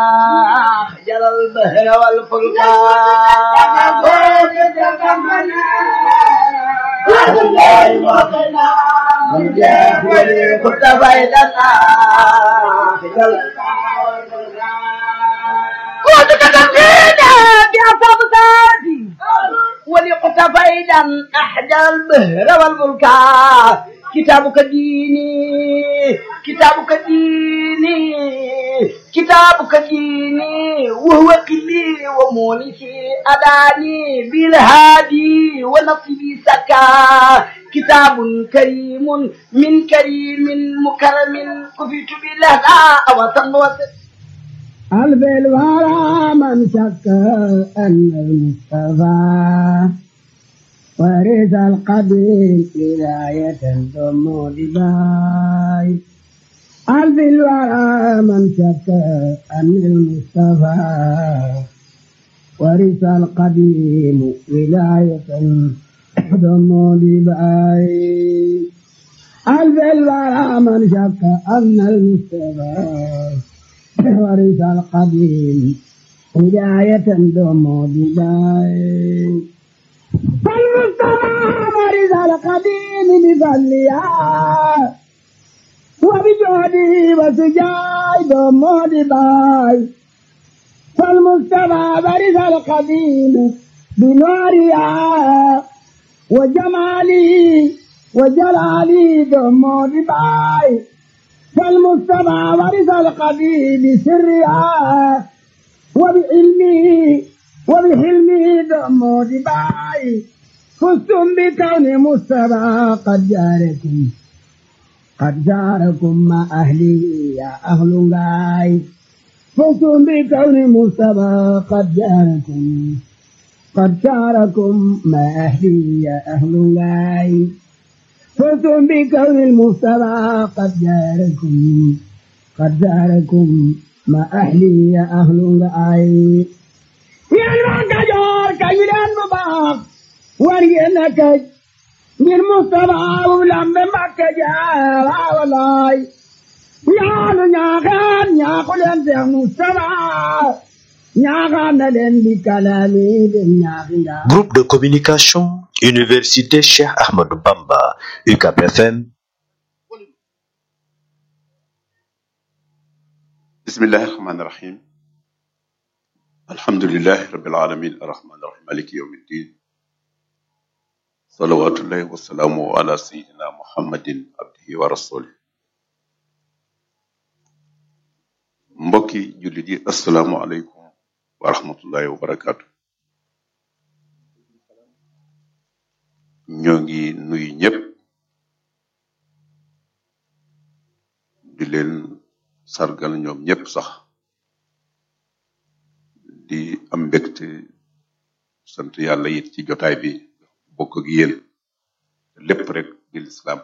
جرى البهر والفلك كنت فايدنا كنت كتبتنا بأصاب ذاتي ولقت فايدا أحجى البهر والفلك كتابك ديني كتابك ديني كتابك ديني وهو قلي ومونسي أداني بالهادي ونصبي سكا كتاب كريم من كريم مكرم كفيت بالله وطن وسط قلب الورى من شك أن المصطفى ورث القديم ولاية ثم دباي قلب الورى من شك أن المصطفى ورث القديم ولاية ثم دباي قلب الورى من شك أن المصطفى ورث القديم هداية دوم بداية فالمصطفى ورث القديم بفضلها وبجهده وسجاي دوم بداية فالمصطفى ورث القديم بنورها وجماله وجلاله دوم بداية فالمجتمع ورث القديم سرها وبعلمه وبحلمه دم دباي فزتم بكون مصطفى قد جاركم قد جاركم مع أهله يا أهل غاي فزتم بكون مصطفى قد جاركم قد جاركم مع أهله يا أهل غاي فزتم بكون المصطفى قد جاركم قد جاركم ما أهلي يا أهل العين يا المكجور كيلان مباق ورينك من مصطفى ولم مكجار ولاي يا نياغان يا قلن يا مصطفى ñaaxaan na leen di kalaami dem ñaaxi ndaa Groupe de communication, Université Cheikh Ahmadou Bamba, UCAP FM, بسم الله الرحمن الرحيم الحمد لله رب العالمين الرحمن الرحيم مالك يوم الدين صلوات الله وسلامه على سيدنا محمد عبده ورسوله mbokki jullit yi asalaamu aleykum wa rahmatullahi wa barakaatu ñoo ngi nuyu ñëpp di leen sargal ñoom ñëpp sax di am mbégte sant yàlla it ci jotaay bi bokk ak yéen lépp rek di lislaam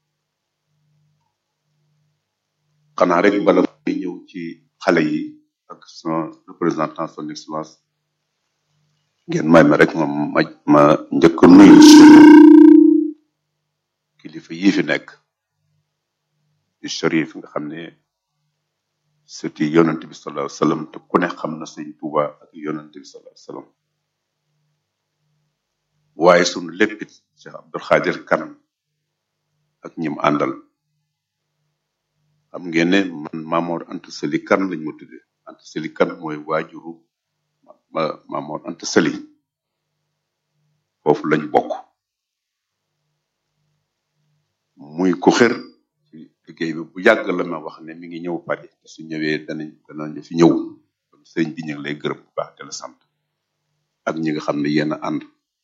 xanaa rek bala may ñëw ci xale yi ak son représentant son excellence ngeen may ma rek ma ma ma njëkk a nuyu suñu kilifa yii fi nekk di Cherif nga xam ne sëti yonent bi sallallahu alayhi wasallam te ku ne xam na sëñ Tuuba ak yonent bi sallallahu alayhi wasallam waaye sunu léppit Cheikh Abdul Xaadir Kan ak ñim àndal xam ngeen ne man Maamoor Anta Sali Kan lañ ma tuddee Anta Sali Kan mooy waajuru ma Maamoor Anta Sali foofu lañ bokk muy ku xër ci liggéey bi bu yàgg la ma wax ne mi ngi ñëw Paris te su ñëwee danañ danañ fi ñëw kon sëñ bi ñu ngi lay gërëm bu baax te la sant ak ñi nga xam ne yéen a ànd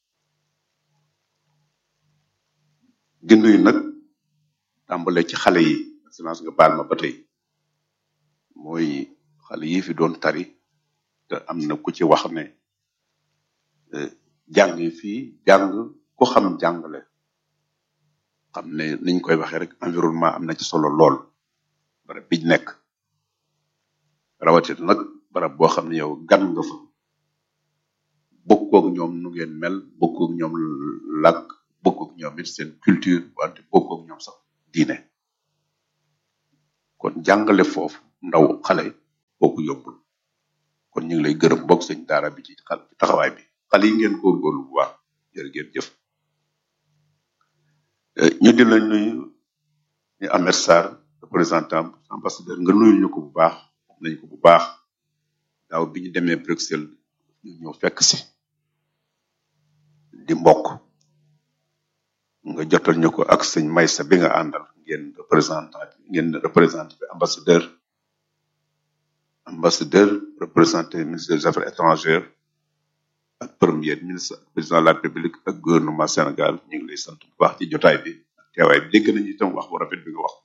di nuyu nag tàmbale ci xale yi excellence nga baal ma ba tey mooy xale yi fi doon tari te am na ku ci wax ne eh, jàng yi fii jàng ku xam jàngale xam ne niñ koy waxee rek environnement am na ci solo lool barab biñ nekk rawatina nag barab boo xam ne yow gan nga fa bokkoog ñoom nu ngeen mel bokkoog ñoom làkk bokkoog ñoom it seen culture wante bokkoog ñoom sax diine kon jàngale foofu ndaw xale kooku yombul kon ñu ngi lay gërëm bokk sëñ daara bi ci xal ci taxawaay bi xale yi ngeen góorgóorlu bu baax jërë ngeen jëf Euh, ñu di la nuyu ñu Ahmed Sarr représentant ambassadeur nga nuyu ñu ko bu baax xam nañ ko bu baax daaw bi ñu demee Bruxelles ñu ñëw fekk si di mbokk nga jotal ñu ko ak sëñ Maysa bi nga àndal ngeen représentant ngeen représenté bi ambassadeur ambassadeur représenté ministre des affaires étrangères ak premier ministre président de la république ak gouvernement Sénégal ñu ngi lay sant bu baax ci jotaay bi ak teewaay bi dégg nañu itam wax bu rafet bi nga wax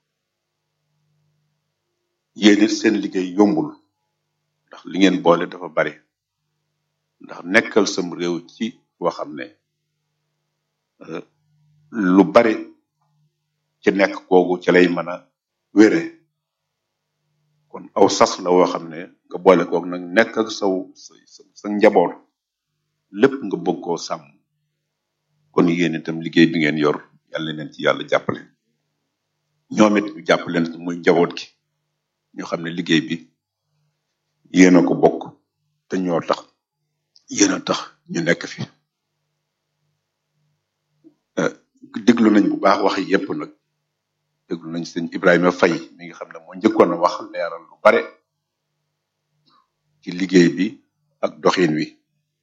yéen it seen liggéey yombul ndax li ngeen boole dafa bari ndax nekkal sam réew ci boo xam ne euh, lu bari ci nekk googu ci lay mën a wére kon aw sas la woo xam ne nga boole koog nag nekk ak saw sa sa sa njaboot lépp nga bëgg koo sàmm kon yéen itam liggéey bi ngeen yor yàlla leen ci yàlla jàppale ñoom it ñu jàpp leen ci muy njaboot gi ñu xam ne liggéey bi yéen a ko bokk te ñoo tax yéen a tax ñu nekk fi Euh, déglu nañ bu baax wax yépp nag déglu nañ sëñ Ibrahima Faye mi nga xam ne moo njëkkoon a wax leeral lu bare ci liggéey bi ak doxin wi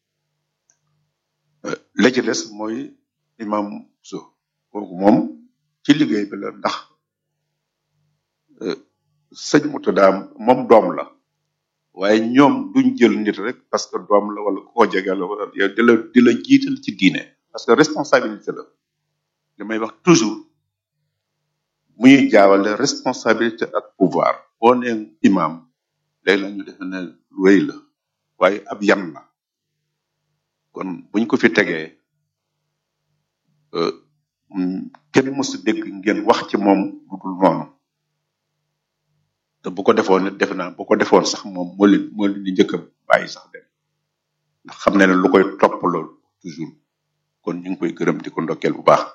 Euh, la ci des mooy imam so kooku moom ci liggéey bi la ndax euh, sëñ Murtada moom doom la waaye ñoom duñ jël nit rek parce que doom la wala koo jege la wala yow di la di la jiital ci diine parce que responsabilité la li may wax toujours muy jaawale responsabilité ak pouvoir boo nee imam léegi la ñu defe ne lu rëy la waaye ab yan la kon buñ ko fi tegee euh, mm, kenn mësu dégg ngeen wax ci moom lu dul noonu te bu ko defoon nit defe naa bu ko defoon sax moom moo leen moo leen di njëkk a bàyyi sax dem ndax xam ne ne lu koy topp loolu toujours kon ñu ngi koy gërëm di ko ndokkeel bu baax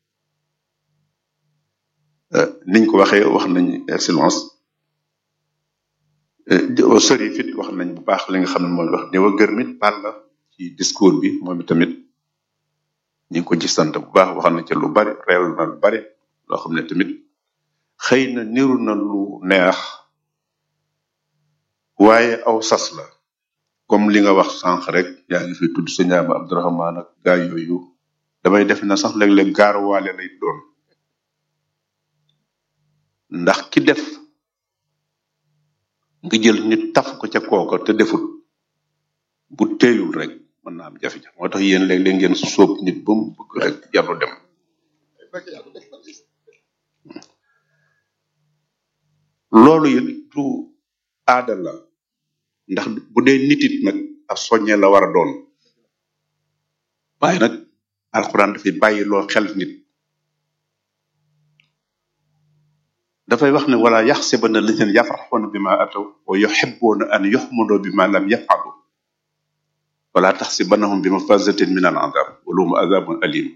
Euh, niñ ko waxee wax nañ excellence euh, sëri fit wax nañ bu baax li nga xam ne mooy wax néew a gërmit baal la ci discours bi moom tamit ñu ngi ko ci sant bu baax wax na ci lu bari réew na lu bari loo xam ne tamit xëy na niru na lu neex waaye aw sas la comme li nga wax sànq rek yaa ngi fi tudd sëñ Aba Abdourahmane ak gaa yooyu damay def na sax léeg-léeg gaaruwaale lay doon ndax ki def nga jël nit taf ko ca kooka te defut bu teeyul rek mën na am jafe-jafe moo tax yéen léeg-léeg ngeen sóob nit ba mu bëgg rek jarlu dem loolu it du aada la ndax bu dee nit it nag ab soññee la war a doon waaye nag alxuraan dafay bàyyi loo xel nit dafay wax ne wala yaxsibanna alladhina yafraxuuna bima ataw wa yuhibbuuna an yuxmadoo bima lam yafalu wala taxsibannahum bi mafazatin min al adab wa lahum adabun alim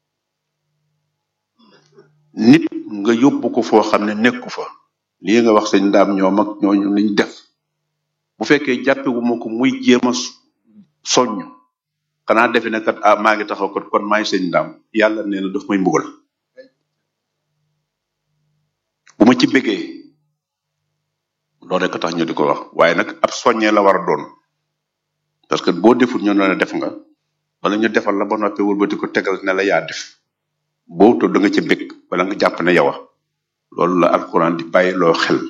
nit nga yóbbu ko foo xam ne nekku fa lii nga wax sëñ ndaam ñoom ak ñooñu liñ def bu fekkee jàppewu ma ko muy jéem a soññ xanaa defe ne kat ah maa ngi taxaw kat kon maay sëñ ndaam yàlla nee na daf may mbugal bu ma ci bëggee loolu rek a tax ñu di ko wax waaye nag ab soññee la war a doon parce que boo deful ñu ne def nga wala ñu defal la ba noppi wëlbati ko tegal ne la yaa def boo to da nga ci bëgg wala nga jàpp ne yow a loolu la alxuraan di bàyyi loo xel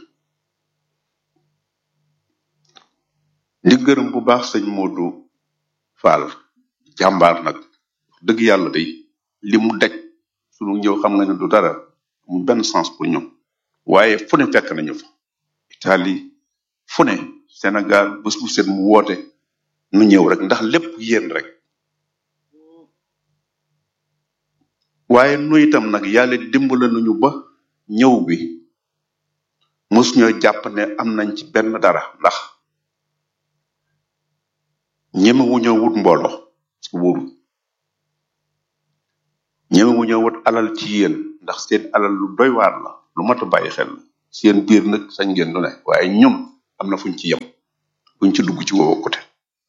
di gërëm bu baax sëñ Modou Fall jàmbaar nag wax dëgg yàlla day li mu daj sunu ñëw xam nga ne du dara mu benn sens pour ñoom waaye fu ne fekk nañu fa Italie fu ne Sénégal bés bu set mu woote nu ñëw rek ndax lépp yéen rek waaye nu itam nag yàlla dimbala nañu ba ñëw bi mos ñoo jàpp ne am nañ ci benn dara ndax ñemewu ñoo wut mbooloo parce que wóorul ñemewu ñoo wut alal ci yéen ndax seen alal lu doy waar la lu mat a bàyyi xel la seen biir nag sañ ngeen lu ne waaye ñoom am na fuñ ci yem buñ ci dugg ci woowu côté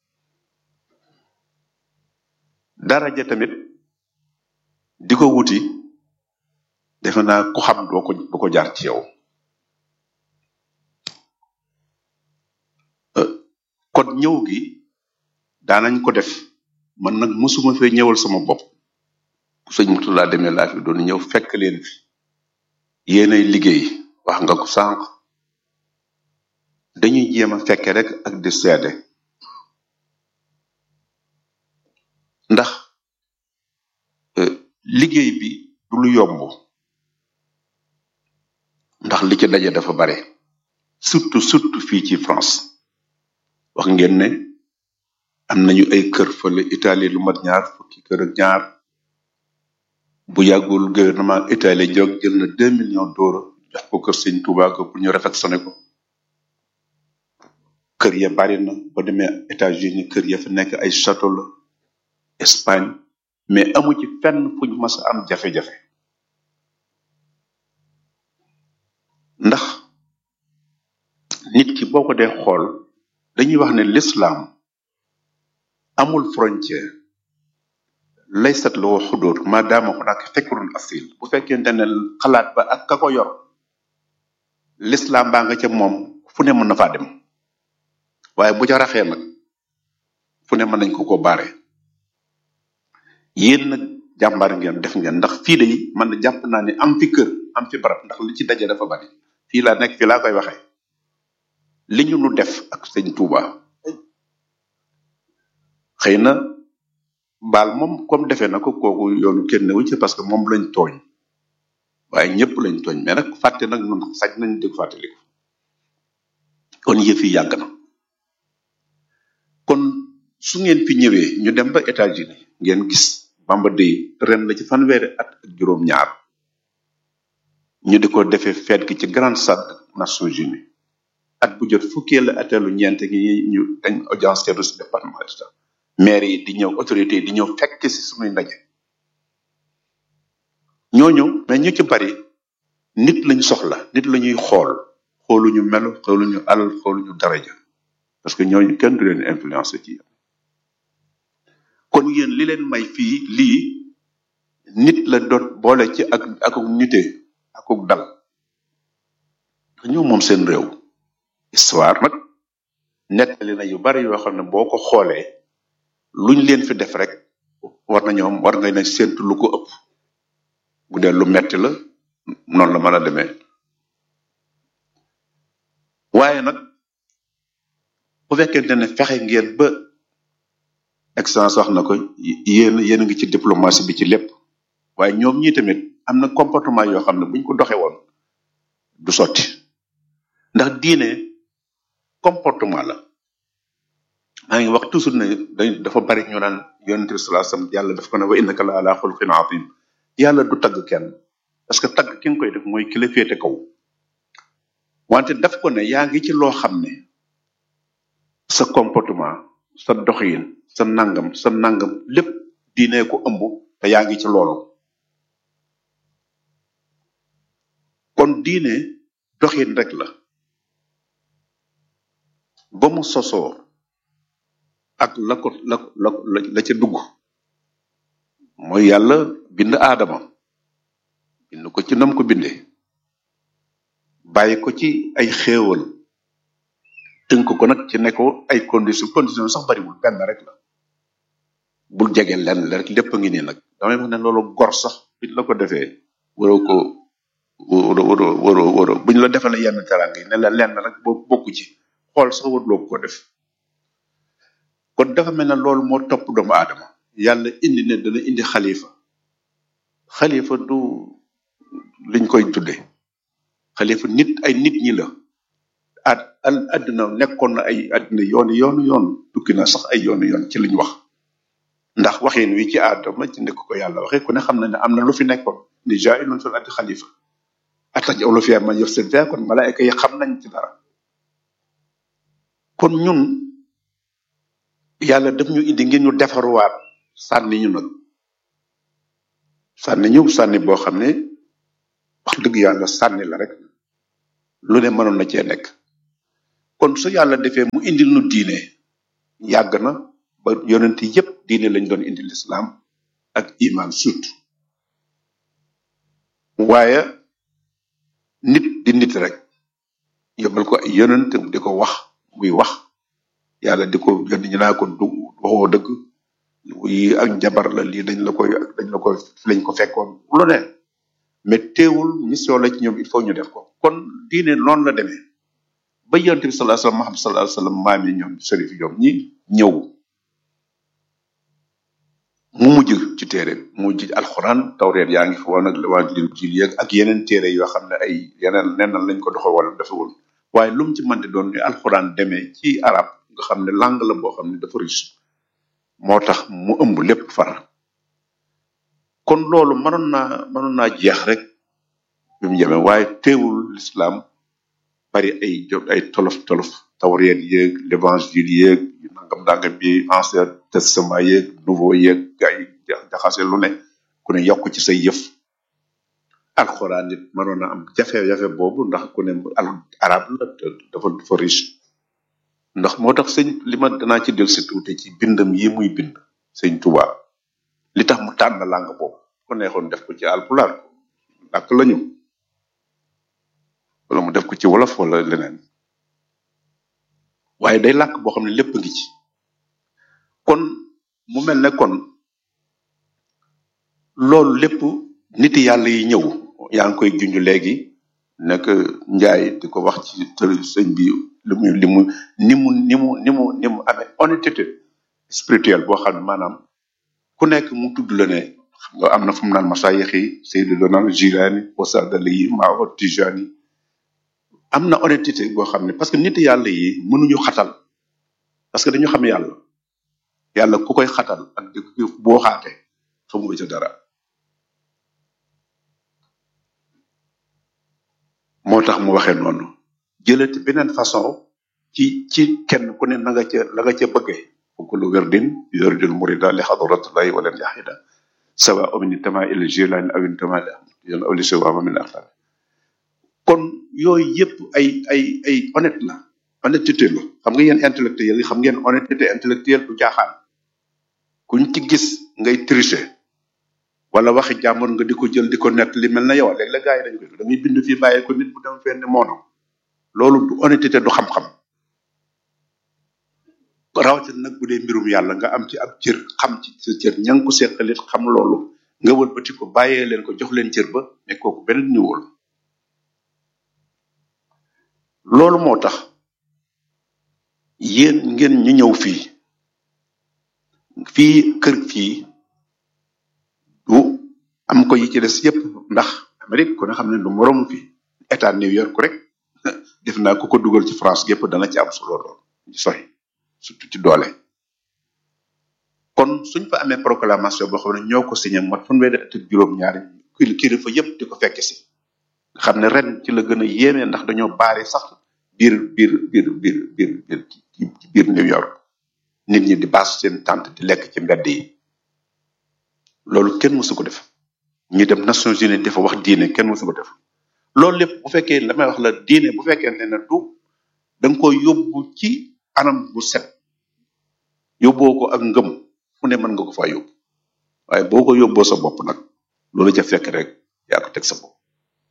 daraja tamit di ko wuti defe naa ku xam doo ko du ko jaar ci yow Euh, kon ñëw gi daanañ ko def man nag mosuma fee ñëwal sama bopp bu sëñ Murtala demee laa fi doon ñëw fekk leen fi yéenay liggéey wax nga ko sànq dañuy jéem a fekke rek ak di seede ndax euh, liggéey bi du lu yomb ndax li ci daje dafa bare surtout surtout fii ci France wax ngeen ne am nañu ay kër fële Italie lu mat ñaar fukki kër ak ñaar bu yàggul gouvernement Italie jóg jël na deux millions d'euros jox ko kër sëñ Touba ko pour ñu réfectionné ko kër ya bari na ba demee États-Unis kër ya fa nekk ay château la Espagne mais amu ci fenn fuñ mas a am jafe-jafe ndax nit ki boo ko dee xool dañuy wax ne l'islam amul frontière laysat loo xudóor maadaama hunaka fikrun asil bu fekkente ne xalaat ba ak ka ko yor l'islam baa nga ca moom fu ne mën na faa dem waaye bu ca raxee nag fu ne mën nañ ko ko baare yéen nag jàmbaar ngeen def ngeen ndax fii de man na jàpp naa ne am fi kër am fi barab ndax li ci daje dafa bari fii laa nekk fii laa koy waxee li ñu nu def ak sëñ Touba xëy na baal moom comme defee na ko kooku yoonu kenn newu ci parce que moom lañ tooñ waaye ñëpp lañ tooñ mais nag fàtte nag nun sañ nañ di ko fàttaliku kon yëf yi yàgg na kon su ngeen fi ñëwee ñu dem ba États-Unis ngeen gis Bamba Day ren la ci fanweeri at ak juróom-ñaar ñu di ko defee feet gi ci grande salle des Nations Unies at bu jot fukkee la atelu ñeent gi ñu dañ audience teru si département d'état maire yi di ñëw autorité yi di ñëw fekk si suñuy ndaje ñooñu mais ñu ci bari nit lañ soxla nit la ñuy xool xooluñu melo xooluñu alal xooluñu daraja parce que ñooñu kenn du leen influencé ci yéen kon yéen li leen may fii lii nit la doon boole ci ak akuk nite akuk dal ñoo moom seen réew histoire nag nettali na yu bari yoo xam ne boo ko xoolee luñ leen fi def rek war na ñoom war nga ne séntu lu ko ëpp bu dee lu metti la noonu la mën a demee waaye nag bu fekkente ne fexe ngeen ba excellence wax na ko yéen yéen a ngi ci diplomatie bi ci lépp waaye ñoom ñii tamit am na comportement yoo xam ne buñ ko doxee woon du sotti ndax diine comportement la maa ngi wax toujours ne dañ dafa bari ñu naan yonente bi salaa sallam yàlla daf ko ne wa innaka la ala xulqin azim yàlla du tagg kenn parce que tagg ki nga koy def mooy ki la féete kaw wante daf ko ne yaa ngi ci loo xam ne sa comportement sa doxin sa nangam sa nangam lépp diine ko ëmb te yaa ngi ci loolu kon diine doxin rek la ba mu sosoo ak la ko la la la la ca dugg mooy yàlla bind aadama bind ko ci nam ko bindee bàyyi ko ci ay xéewal tënk ko nag ci ne ko ay condition condition sax bariwul benn rek la bul jege lenn la rek lépp a ngi nii nag damay wax ne loolu gor sax biñ la ko defee waroo ko waroo waroo waroo waroo buñ la defalee yenn teranga yi ne la lenn rek boo bokku ci xool sax warloo ko def kon dafa mel ne loolu moo topp doomu aadama yàlla indi ne dana indi xalifa xalifa du liñ koy tudde xalifa nit ay nit ñi la at al àdduna nekkoon na ay àdduna yooni yoonu yoon tukki na sax ay yoonu yoon ci liñ wax ndax waxin wi ci aadama ci nekk ko yàlla waxee ku ne xam na ne am na lu fi nekkoon ni jaa'ilun fil ardi xalifa ataj'alu fiihaa man yufsidu fiihaa kon malaayika yi xam nañ ci dara kon ñun yàlla daf ñu indi ngir ñu defaruwaat sànni ñu nag sànni ñu sànni boo xam ne wax dëgg yàlla sànni la rek lu ne mënoon na cee nekk kon su yàlla defee mu indil nu diine yàgg na ba yonent yépp diine lañ doon indil lislaam ak iman surtout waaye nit di nit rek yóbbal ko ay yonent di ko wax muy wax yàlla di ko yónni ñu naa ko du waxoo dëgg yi ak njabar la lii dañ la koy dañ la koy fi lañ ko fekkoon lu ne mais teewul mission la ci ñoom il faut ñu def ko kon diine noonu la demee ba yonent bi sallallahu alayhi wasallam Muhammad sallallahu alayhi wasallam maam yi ñoom sërif ñoom ñi ñëw mu mujj ci téere mu mujj alxuraan tawreet yaa ngi fi woon ak waa lil jil yeeg ak yeneen téere yoo xam ne ay yeneen neneen lañ ko doxe wala defewul waaye lu mu ci mënti doon ni alxuraan demee ci arab nga xam ne langue la boo xam ne dafa riche moo tax mu ëmb lépp far kon loolu mënoon naa mënoon naa jeex rek bi mu jëmee waaye teewul l'islam bari ay jo- ay tolof tolof tawreet yeeg l'évangile yeeg nangam nangam bi ancien testament yeeg nouveau yeeg gaa yi ja- jaxase lu ne ku ne yokk ci say yëf alxuraan nit mënoon na am jafe-jafe boobu ndax ku ne al arab la te dafa dafa riche ndax moo tax sëñ li ma danaa ci del si tuuti ci bindam yi muy bind sëñ Tuubaa li tax mu tànn langue boobu ko neexoon def ko ci alpulaar làkk lañu wala mu def ko ci wolof wala leneen waaye day làkk boo xam ne lépp a ngi ci kon mu mel ne kon loolu lépp nit yàlla yi ñëw yaa ngi koy junj léegi nekk njaay di ko wax ci tër sëñ bi li mu li mu ni mu ni mu ni mu ni mu amee honnêteté spirituelle boo xam ne maanaam ku nekk mu tudd la ne xam nga am na fu mu naan masayix yi Seydou Donal Jilani wasadali yi Maawa Tijani am na honnêteté boo xam ne parce que nit yàlla yi mënuñu xatal parce que dañu xam yàlla yàlla ku koy xatal ak di ko boo xaate xamu nga ca dara moo tax mu waxee noonu jëlati beneen façon ci ci kenn ku ne na nga ca la nga ca bëggee kullu wirdin yuridul murida li hadratillahi walan yahida sawa min tama il jilani aw intama li ahmad aw li siwama min axtar kon yooyu yëpp ay ay ay honnête la honnêteté la xam nga yéen intellectuel yi xam ngeen honnêteté intellectuelle du jaaxaan kuñ ci gis ngay tricher wala waxi jàmbur nga di ko jël di ko nett li mel na yow léegi la gars yi dañ koy da ngay bind fii bàyyi ko nit bu dem fenn moono loolu du honnêteté du xam-xam rawatina nag bu dee mbirum yàlla nga am ci ab cër xam ci sa cër ña nga ko seqalit xam loolu nga wëlbati ko bàyyee leen ko jox leen cër ba mais kooku beneen niveau la loolu moo tax yéen ngeen ñu ñëw fii fii kër fii du am ko yi ci des yépp ndax Amérique ku ne xam ne du moromu fii état New York rek def naa ku ko dugal ci France gépp dana ci am solo lool ci soy surtout ci doole kon suñ fa amee proclamation boo xam ne ñoo ko signé mot fanweeri at ak juróom-ñaari kil kilifa yépp di ko fekk si nga xam ne ren ci la gën a yéeme ndax dañoo baari sax biir biir biir biir biir biir ci ci biir New York nit ñi di baas seen tànt di lekk ci mbedd yi loolu kenn mësu ko def ñi dem Nations Unies dafa wax diine kenn mësu ko def loolu lépp bu fekkee la may wax la diine bu fekkee ne du da nga koy yóbbu ci anam bu set yóbboo ko ak ngëm fu ne mën nga ko faa yóbbu waaye boo ko yóbboo sa bopp nag loolu ca fekk rek yaa ko teg sa bopp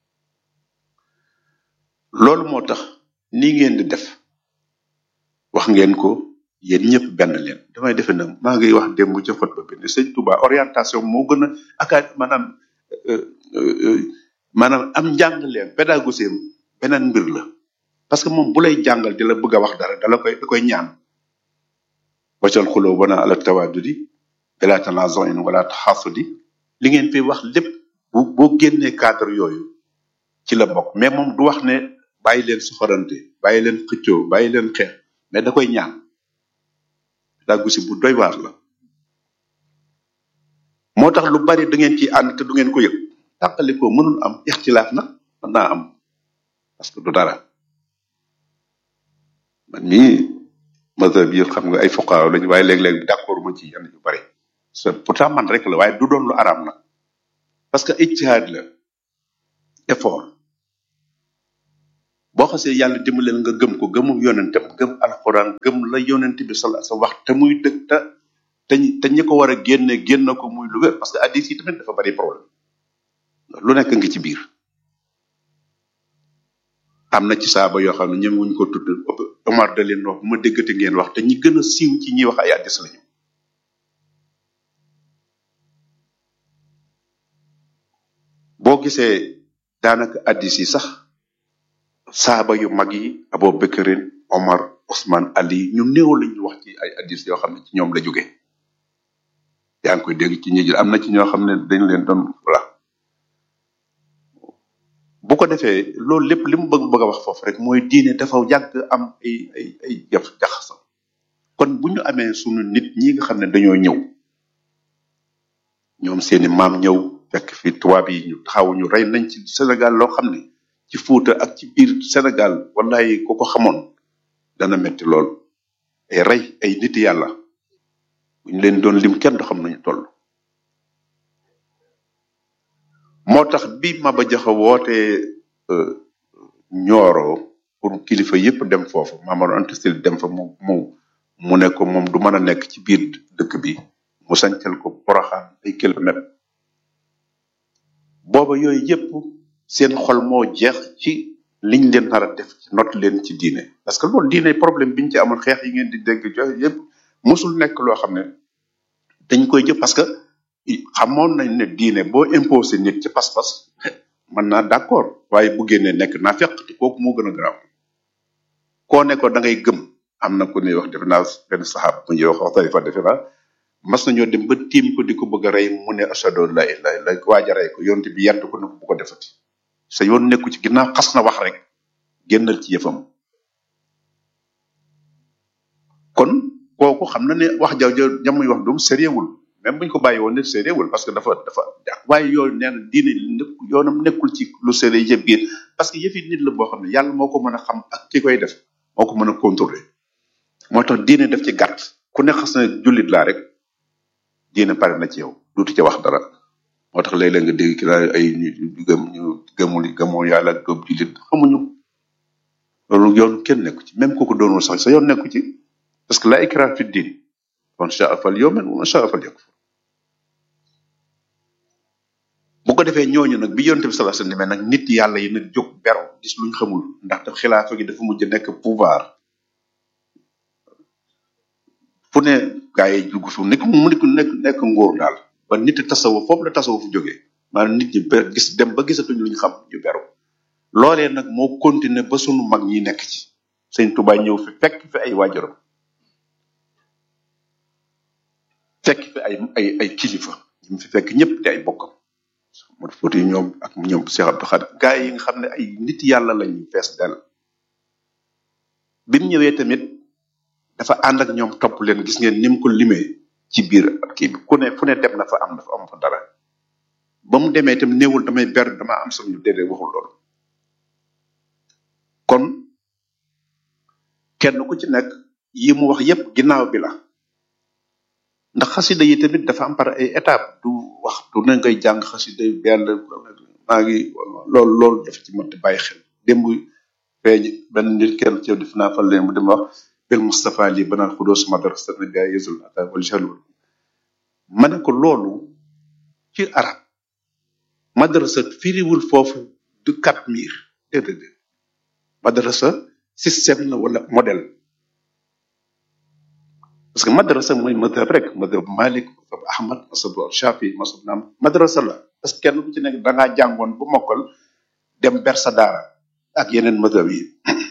loolu moo tax nii ngeen di def wax ngeen ko yéen ñëpp benn leen damay defe na maa ngi wax démb ca xutba bi ne sëñ Touba orientation moo gën a aka maanaam euh, euh, euh, maanaam am njàng leen pédagogie am beneen mbir la parce que moom bu lay jàngal di la bëgg a wax dara dala koy da koy ñaan waccal xuloo bana ala tawadudi bila tanazoin wala taxasudi li ngeen fi wax lépp bu boo génnee cadre yooyu ci la bokk mais moom du wax ne bàyyi leen soxorante bàyyi leen xëccoo bàyyi leen xeex mais da koy ñaan pédagogie bu doy waar la moo tax lu bari da ngeen ci ànd te du ngeen ko yëg tàqalikoo mënul am ixtilaaf nag mën naa am parce que du dara man mii mazhab yi xam nga ay fuqaaw lañu waaye léeg-léeg d'accord ma ci yenn yu bari c'est pourtant man rek la waaye du doon lu araam nag parce que ijtihaad la effort boo xasee yàlla dimbaleel nga gëm ko gëmu yonentam gëm alxuraan gëm la yonent bi sala sa wax te muy dëgg te te ñi te ñi ko war a génne génn ko muy lu wér parce que addis yi tamit dafa bari problème lu nekk ngi ci biir am na ci saaba yoo xam ne ñoom wuñ ko tudd Omar da leen wax bu ma déggati ngeen wax te ñi gën a siiw ci ñi wax ay addis lañu boo gisee daanaka addis yi sax saaba yu mag yi Abu Bakrin Omar Ousmane Ali ñu néew la ñu wax ci ay addis yoo xam ne ci ñoom la jóge yaa ngi koy dégg ci ñi jël am na ci ñoo xam ne dañ leen doon voilà bu ko defee loolu lépp li mu bëgg bëgg a wax foofu rek mooy diine dafa yàgg am ay ay ay jaf jaxasam kon bu ñu amee sunu nit ñi nga xam ne dañoo ñëw ñoom seeni maam ñëw fekk fi tubaab yi ñu taxaw ñu rey nañ ci Sénégal loo xam ne ci Fuuta ak ci biir Sénégal wallahi ku ko xamoon dana metti lool ay rey ay nit yàlla bu ñu leen doon lim kenn du xam nañu toll moo tax bi Maba Jaxu wootee euh, Ñooro pour kilifa yépp dem foofu Mamadou Anta Sall dem fa mu mu mu ne ko moom du mën a nekk ci biir dëkk bi mu sancal ko Poroxaan ay kilomètres booba yooyu yépp seen xol moo jeex ci liñ leen nar a def ci not leen ci diine parce que loolu diine problème biñ ci amoon xeex yi ngeen di dégg joxe yépp mosul nekk loo xam ne dañ koy jëf parce que xamoon nañ ne diine boo imposé nit ci pas-pas mën naa d'accord waaye bu génnee nekk naa fekk te kooku moo gën a garaaw koo ne ko da ngay gëm am na ku ñuy wax defe naa benn saxaab bu ñuy wax wax tarifa defe naa mas nañoo dem ba tiim ko di ko bëgg a rey mu ne ashadu an la ilaha illa waaj a rey ko yonte bi yedd ko ne ko bu ko defati sa yoon nekku ci ginnaaw xas na wax rek génnal ci yëfam kon kooku xam na ne wax ja ja jamuy wax doom sérieux wul même buñ ko bàyyi woon ne sérieux wul parce que dafa dafa waaye yooyu nee na diine nekk yoonam nekkul ci lu sérieux yëpp biir parce que yëfi nit la boo xam ne yàlla moo ko mën a xam ak ki koy def moo ko mën a contrôler moo tax diine def ci gàtt ku ne xas na jullit laa rek diine pare na ci yow duutu ca wax dara moo tax léeg-léeg nga dégg ki naa ay ñu ñu gëm ñu gëmul gëmoo yàlla ak gëm jullit xamuñu loolu yoon kenn nekku ci même kooku doonul sax sa yoon nekku ci parce que la ikra fi din man shaa fal yu'min wa man shaa fal yakfur bu ko defee ñooñu nag bi yonte bi sallallahu alayhi wasallam nag nit yàlla yi nag jóg beru gis luñ xamul ndax daf xilaafa gi dafa mujj nekk pouvoir fu ne gaa yi dugg fu nekk mu nekk nekk nekk ngóor daal ba nit tasawuf foofu la tasawuf jógee maanaam nit ñi ber gis dem ba gisatuñ luñ xam ñu beru loolee nag moo continuer ba sunu mag ñi nekk ci sëñ Tuubaa ñëw fi fekk fi ay waajuram fekk fi ay ay ay kilifa ñu fi fekk ñëpp di ay bokkam mo foti ñoom ak ñoom Cheikh Abdou Khadre gaa yi nga xam ne ay nit yàlla lañu fees del bi mu ñëwee tamit dafa ànd ak ñoom topp leen gis ngeen ni mu ko limee ci biir ak kii bi ku ne fu ne dem na fa am na fa am fa dara ba mu demee itam néewul damay ber dama am sama ñu déedéet waxul loolu kon kenn ku ci nekk yi mu wax yépp ginnaaw bi la ndax xasida yi tamit dafa am par ay étape du wax du ne ngay jàng xasida yi benn maa ngi loolu loolu dafa ci mënti bàyyi xel démb feeñ benn nit kenn ci def naa fa leen mu dem wax bil Mustafa lii banaan xudoos madrasa na gaa yesul ata wal jalwal ma ne ko loolu ci arab madrasa firiwul foofu du kat miir déedéet madrasa système la wala modèle parce que madrasa mooy madhab rek madhab Malik madhab Ahmad masab Shafi masab naam madrasa la parce que kenn ku ci nekk da ngaa jàngoon bu mokkal dem ber sa daara ak yeneen madhab yi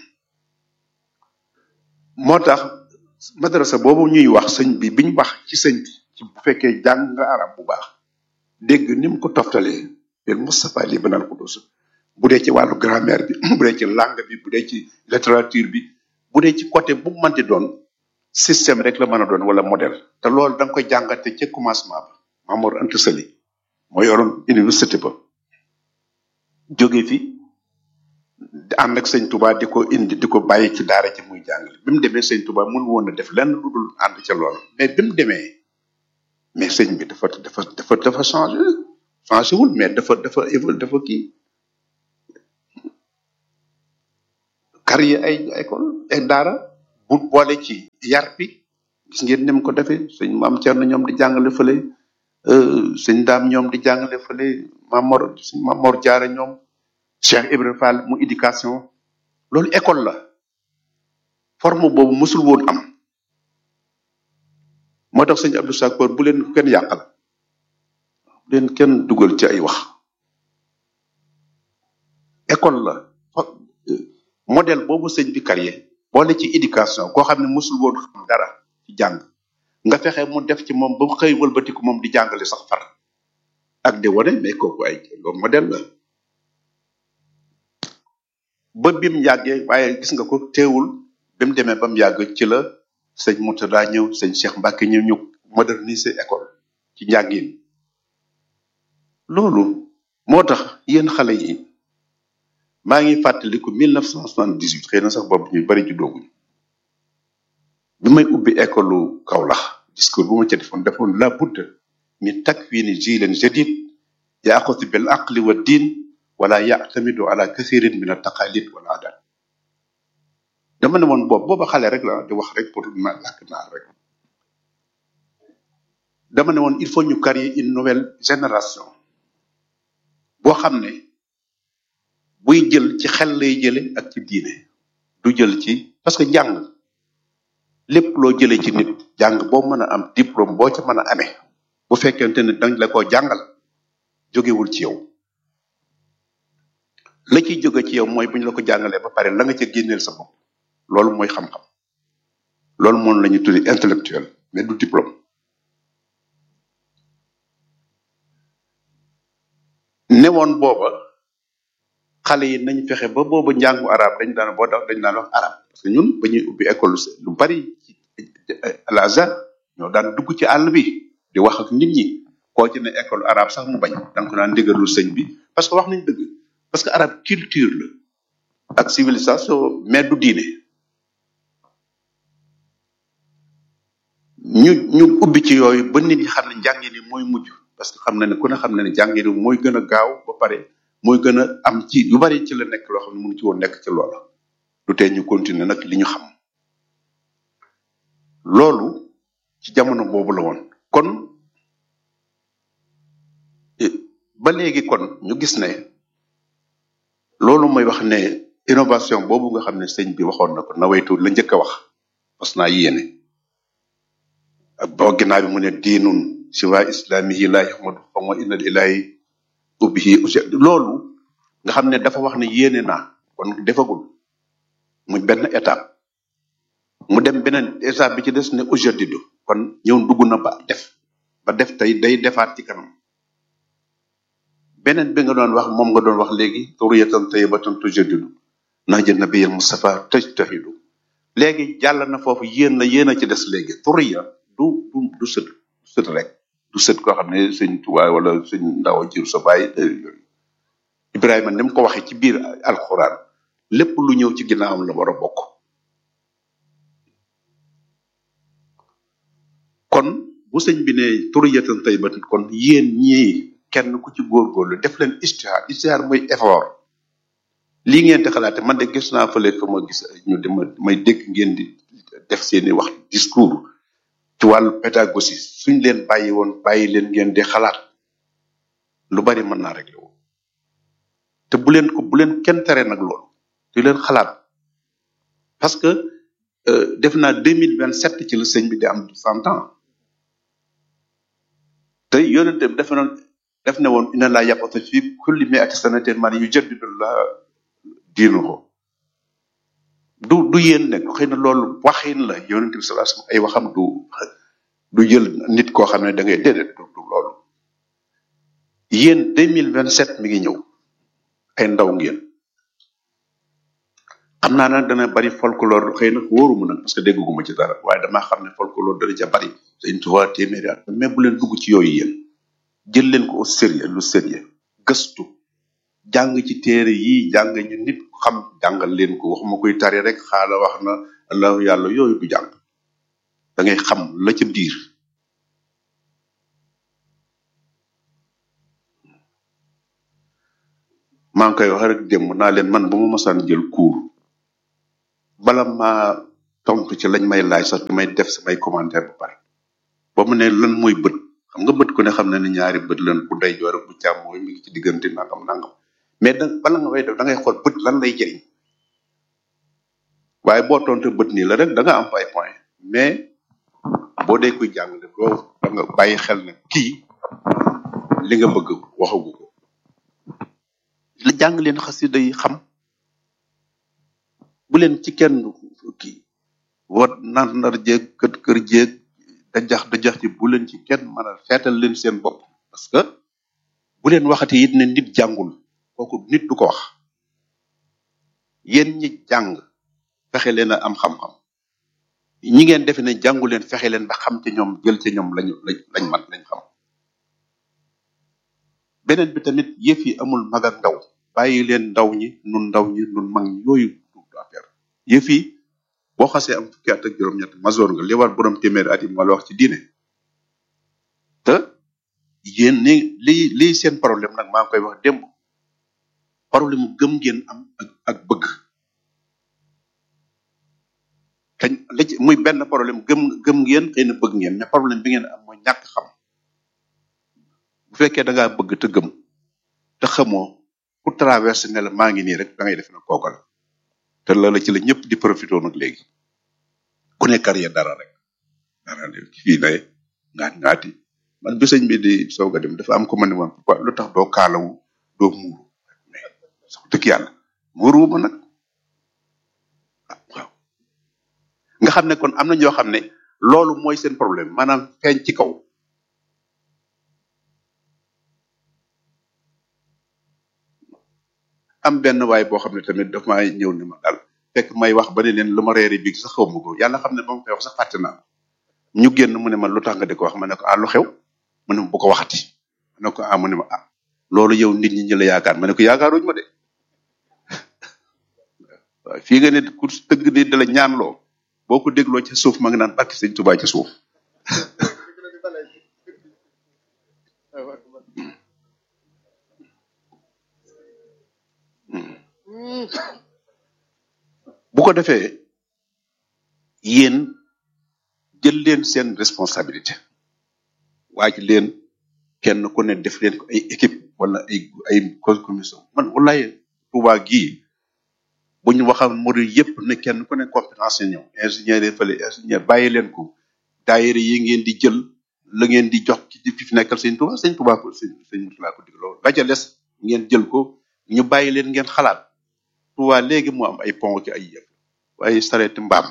moo tax madrasa boobu ñuy wax sëñ bi biñ wax ci sëñ bi ci bu fekkee jàng nga arab bu baax dégg ni mu ko toftalee bil Mustafa li banal qudus bu dee ci wàllu grammaire bi bu dee ci langue bi bu dee ci littérature bi bu dee ci côté bu mu mënti doon système rek la mën a doon wala modèle te loolu da nga koy jàngate ca commencement ba Mamour Anta Sali moo yoroon université ba jóge fi ànd ak sëñ Touba di ko indi di ko bàyyi ci daara ci muy jàngale bi mu demee sëñ Touba mënu woon a def lenn lu dul ànd ca loolu mais bi mu demee mais sëñ bi dafa dafa dafa dafa changé changé wul mais dafa dafa évol dafa kii créer ay école ay daara bu boole ci yar bi gis ngeen ni mu ko defee sëñ maam Thierno ñoom di jàngale fële euh, sëñ daam ñoom di jàngale fële Mamor sëñ Mamor Diarra ñoom Cheikh Ibrahima Fall mu éducation loolu école la forme boobu mësul woon am moo tax sëñ Abdou Sakor bu leen ko kenn yàqal bu leen kenn dugal ci ay wax école la fa- euh, modèle boobu sëñ bi créé boole ci éducation koo xam ne mësul woon xam dara ci jàng nga fexe mu def ci moom ba mu xëy wëlbatiku moom di jàngale sax far ak di wane mais kooku ay loolu modèle la ba bim yàggee waaye gis nga ko teewul bi mu demee ba mu yàgg ci la sëñ Moutada ñëw sëñ Cheikh Mbacke ñëw ñu moderniser école ci njàngin loolu moo tax yéen xale yi maa ngi fàttaliku 1978 xëy na sax boobu ñu bari juddooguñu bi may ubbi école Kaolack discours bu ma ca defoon defoon la budda min takwini jiilin jadid yaaxutu bil aqli wa diin wala yactamidu ala kathirin min altaqalid wal adat dama ne woon boobu booba xale rek la di wax rek pour ma làkk naar rek dama ne woon il faut ñu créer une nouvelle génération boo xam ne buy jël ci xel lay jële ak ci diine du jël ci parce que jàng lépp loo jëlee ci nit jàng boo mën a am diplôme boo ca mën a amee bu fekkente ne dañ la ko jàngal jógewul ci yow la ciy jóge ci yow mooy bu ñu la ko jàngalee ba pare la nga ca génneel sa bopp loolu mooy xam-xam loolu moom la ñu tuddi intellectuel mais du diplôme newoon booba xale yi nañ fexe ba booba njàngu arab dañ daan boo dañ daan wax arab parce que ñun ba ñuy ubbi école lu bari ci al azhar ñoo daan dugg ci àll bi di wax ak nit ñi koo ci ne école arabe sax mu bañ da nga ko naan ndigalul sëñ bi parce que wax nañ dëgg parce que arabe culture la ak civilisation mais du diine ñu ñu ubbi ci yooyu ba nit ñi xam ne njàngin yi mooy mujj parce que xam na ne ku ne xam na ne njàngin yi mooy gën a gaaw ba pare mooy gën a am ci yu bari ci la nekk loo xam ne mënu ci woon nekk ci loola lu tee ñu continuer nag li ñu xam loolu ci jamono boobu la woon kon eh, ba léegi kon ñu gis ne loolu mooy wax ne innovation boobu nga xam ne sëñ bi waxoon na ko nawaytu la njëkk a wax parce que naa yéene ak boo ginnaaw bi mu ne diinun siwa islamihi la yahmadu xawma inna ilahi ubbihi usi loolu nga xam ne dafa wax ne yéene naa kon defagul muy benn étape mu dem beneen étape bi ci des ne ujadidu kon ñëw dugg na ba def ba def tey day defaat ci kanam beneen bi nga doon wax moom nga doon wax léegi turiyatan tayyibatan tujadidu nahja nabiyil mustafa tajtahidu léegi jàll na foofu yéen la yéen a ci des léegi turiya du du du sët du sët rek du sët koo xam ne sëñ tubaay wala sëñ ndaw jir sa baay yooyu Ibrahima ni mu ko waxee ci biir alxuraan lépp lu ñëw ci ginnaawam la war a bokk kon bu sëñ bi ne turiyatan tayyibatan kon yéen ñii kenn ku ci góorgóorlu def leen istihaar istihaar mooy effort lii ngeen di xalaate man de gis naa fële fa ma gis ñu di ma may dégg ngeen di def seeni wax discours ci wàllu pédagogie suñ leen bàyyi woon bàyyi leen ngeen di xalaat lu bari mën naa réglé wu te bu leen ko bu leen kenn tere nag loolu di leen xalaat parce que euh, def naa deux mille vingt sept ci la sëñ bi di am cent ans te yonente bi dafa noon def ne woon inna laa yabatu fi kulli mi'ati sanatin man yujaddidu la diinuhu du du yéen nekk xëy na loolu waxin la yonente bi sallallahu alayhi wasallam ay waxam du du jël nit koo xam ne da ngay déedéet du du loolu yéen deux mille vingt sept mi ngi ñëw ay ndaw ngeen xam naa nag dana bari folklore xëy na wóoruma nag parce que dégguma ci dara waaye damaa xam ne folklore dana ca bari dañ tuwaa téeméeri at mais bu leen dugg ci yooyu yéen jël leen ko au sérieux lu sérieux gëstu jàng ci téere yi jàng ñu nit xam jàngal leen ko waxuma koy tari rek xaala wax na allahu yàlla yooyu du jàng da ngay xam la ca biir maa ngi koy wax rek démb naa leen man bu ma masaan jël cours bala maa tontu ci lañ may laaj sax damay def samay commentaire ba pare ba mu ne lan mooy bët xam nga bët ku ne xam na ne ñaari bët lan bu day joor ak bu càmmooy mi ngi ci diggante nangam nangam mais da bala nga koy def da ngay xool bët lan lay jëriñ waaye boo tontu bët nii la rek da nga am ay point mais boo dee kuy jàng def doo da nga bàyyi xel ne kii li nga bëgg waxagu ko la jàng leen xasida yi xam bu leen ci kenn kii wat nar nar jéeg kër kër jéeg dajax dajax ci bu leen ci kenn mën a seetal leen seen bopp parce que bu leen waxati it ne nit jàngul kooku nit du ko wax yéen ñi jàng fexe leen a am xam-xam ñi ngeen defe ne jàngu leen fexe leen ba xam ci ñoom jël ci ñoom lañu lañ lañ man lañ xam beneen bi tamit yëf yi amul mag ak ndaw bàyyi leen ndaw ñi nun ndaw ñi nun mag ñi yooyu du du affaire yëf yi boo xasee am fukki at ak juróom-ñett masoor nga li war borom téeméeri at yi moo la wax ci diine te yéen ni lii lii seen problème nag maa ngi koy wax démb problème mu gëm ngeen am ak ak bëgg kañ la ci muy benn problème gëm gëm ngeen xëy na bëgg ngeen mais problème bi ngeen am mooy ñàkk xam bu fekkee da ngaa bëgg te gëm te xamoo ku traversé ne la maa ngi nii rek da ngay def na kooka la te loola ci la ñëpp di profité nag léegi ku ne carrière dara rek dara de fii ne ngaat ngaati man bi sëñ bi di soog a dem dafa am ko ma ne woon pourquoi lu tax doo kaalawu doo muuru mais sax dëgg yàlla muuru ma nag ah waaw nga xam ne kon am na ñoo xam ne loolu mooy seen problème maanaam feeñ ci kaw am benn waay boo xam ne tamit daf maa ñëw ne ma daal fekk may wax ba ne leen lu ma reere biig sax xaw ma ko yàlla xam ne ba ma koy wax sax fàtte naa ko. ñu génn mu ne ma lu tax nga di ko wax ma ne ko ah lu xew mu ne ma bu ko waxati ma ne ko ah mu ne ma ah loolu yow nit ñi ñu la yaakaar ma ne ko yaakaaruñ ma de waaw fii nga ne ku tëgg di da la ñaanloo boo ko dégloo ca suuf ma nga naan barki sëñ Tuubaa ca suuf bu ko defee yéen jël leen seen responsabilité waaj leen kenn ku ne def leen ko ay équipe wala ay ay commission man wallaay Tuubaa gii bu ñu waxal murid yépp ne kenn ku ne compétence yi ñëw ingénieur yi fële ingénieur bàyyi leen ko daayira yi ngeen di jël la ngeen di jox ci fi fi nekkal sëñ Tuubaa sëñ Tuubaa ko sëñ sëñ Murtala ko dig loolu la ca des ngeen jël ko ñu bàyyi leen ngeen xalaat Tuubaa léegi mu am ay pont ki ay yëpp waaye sareeti mbaam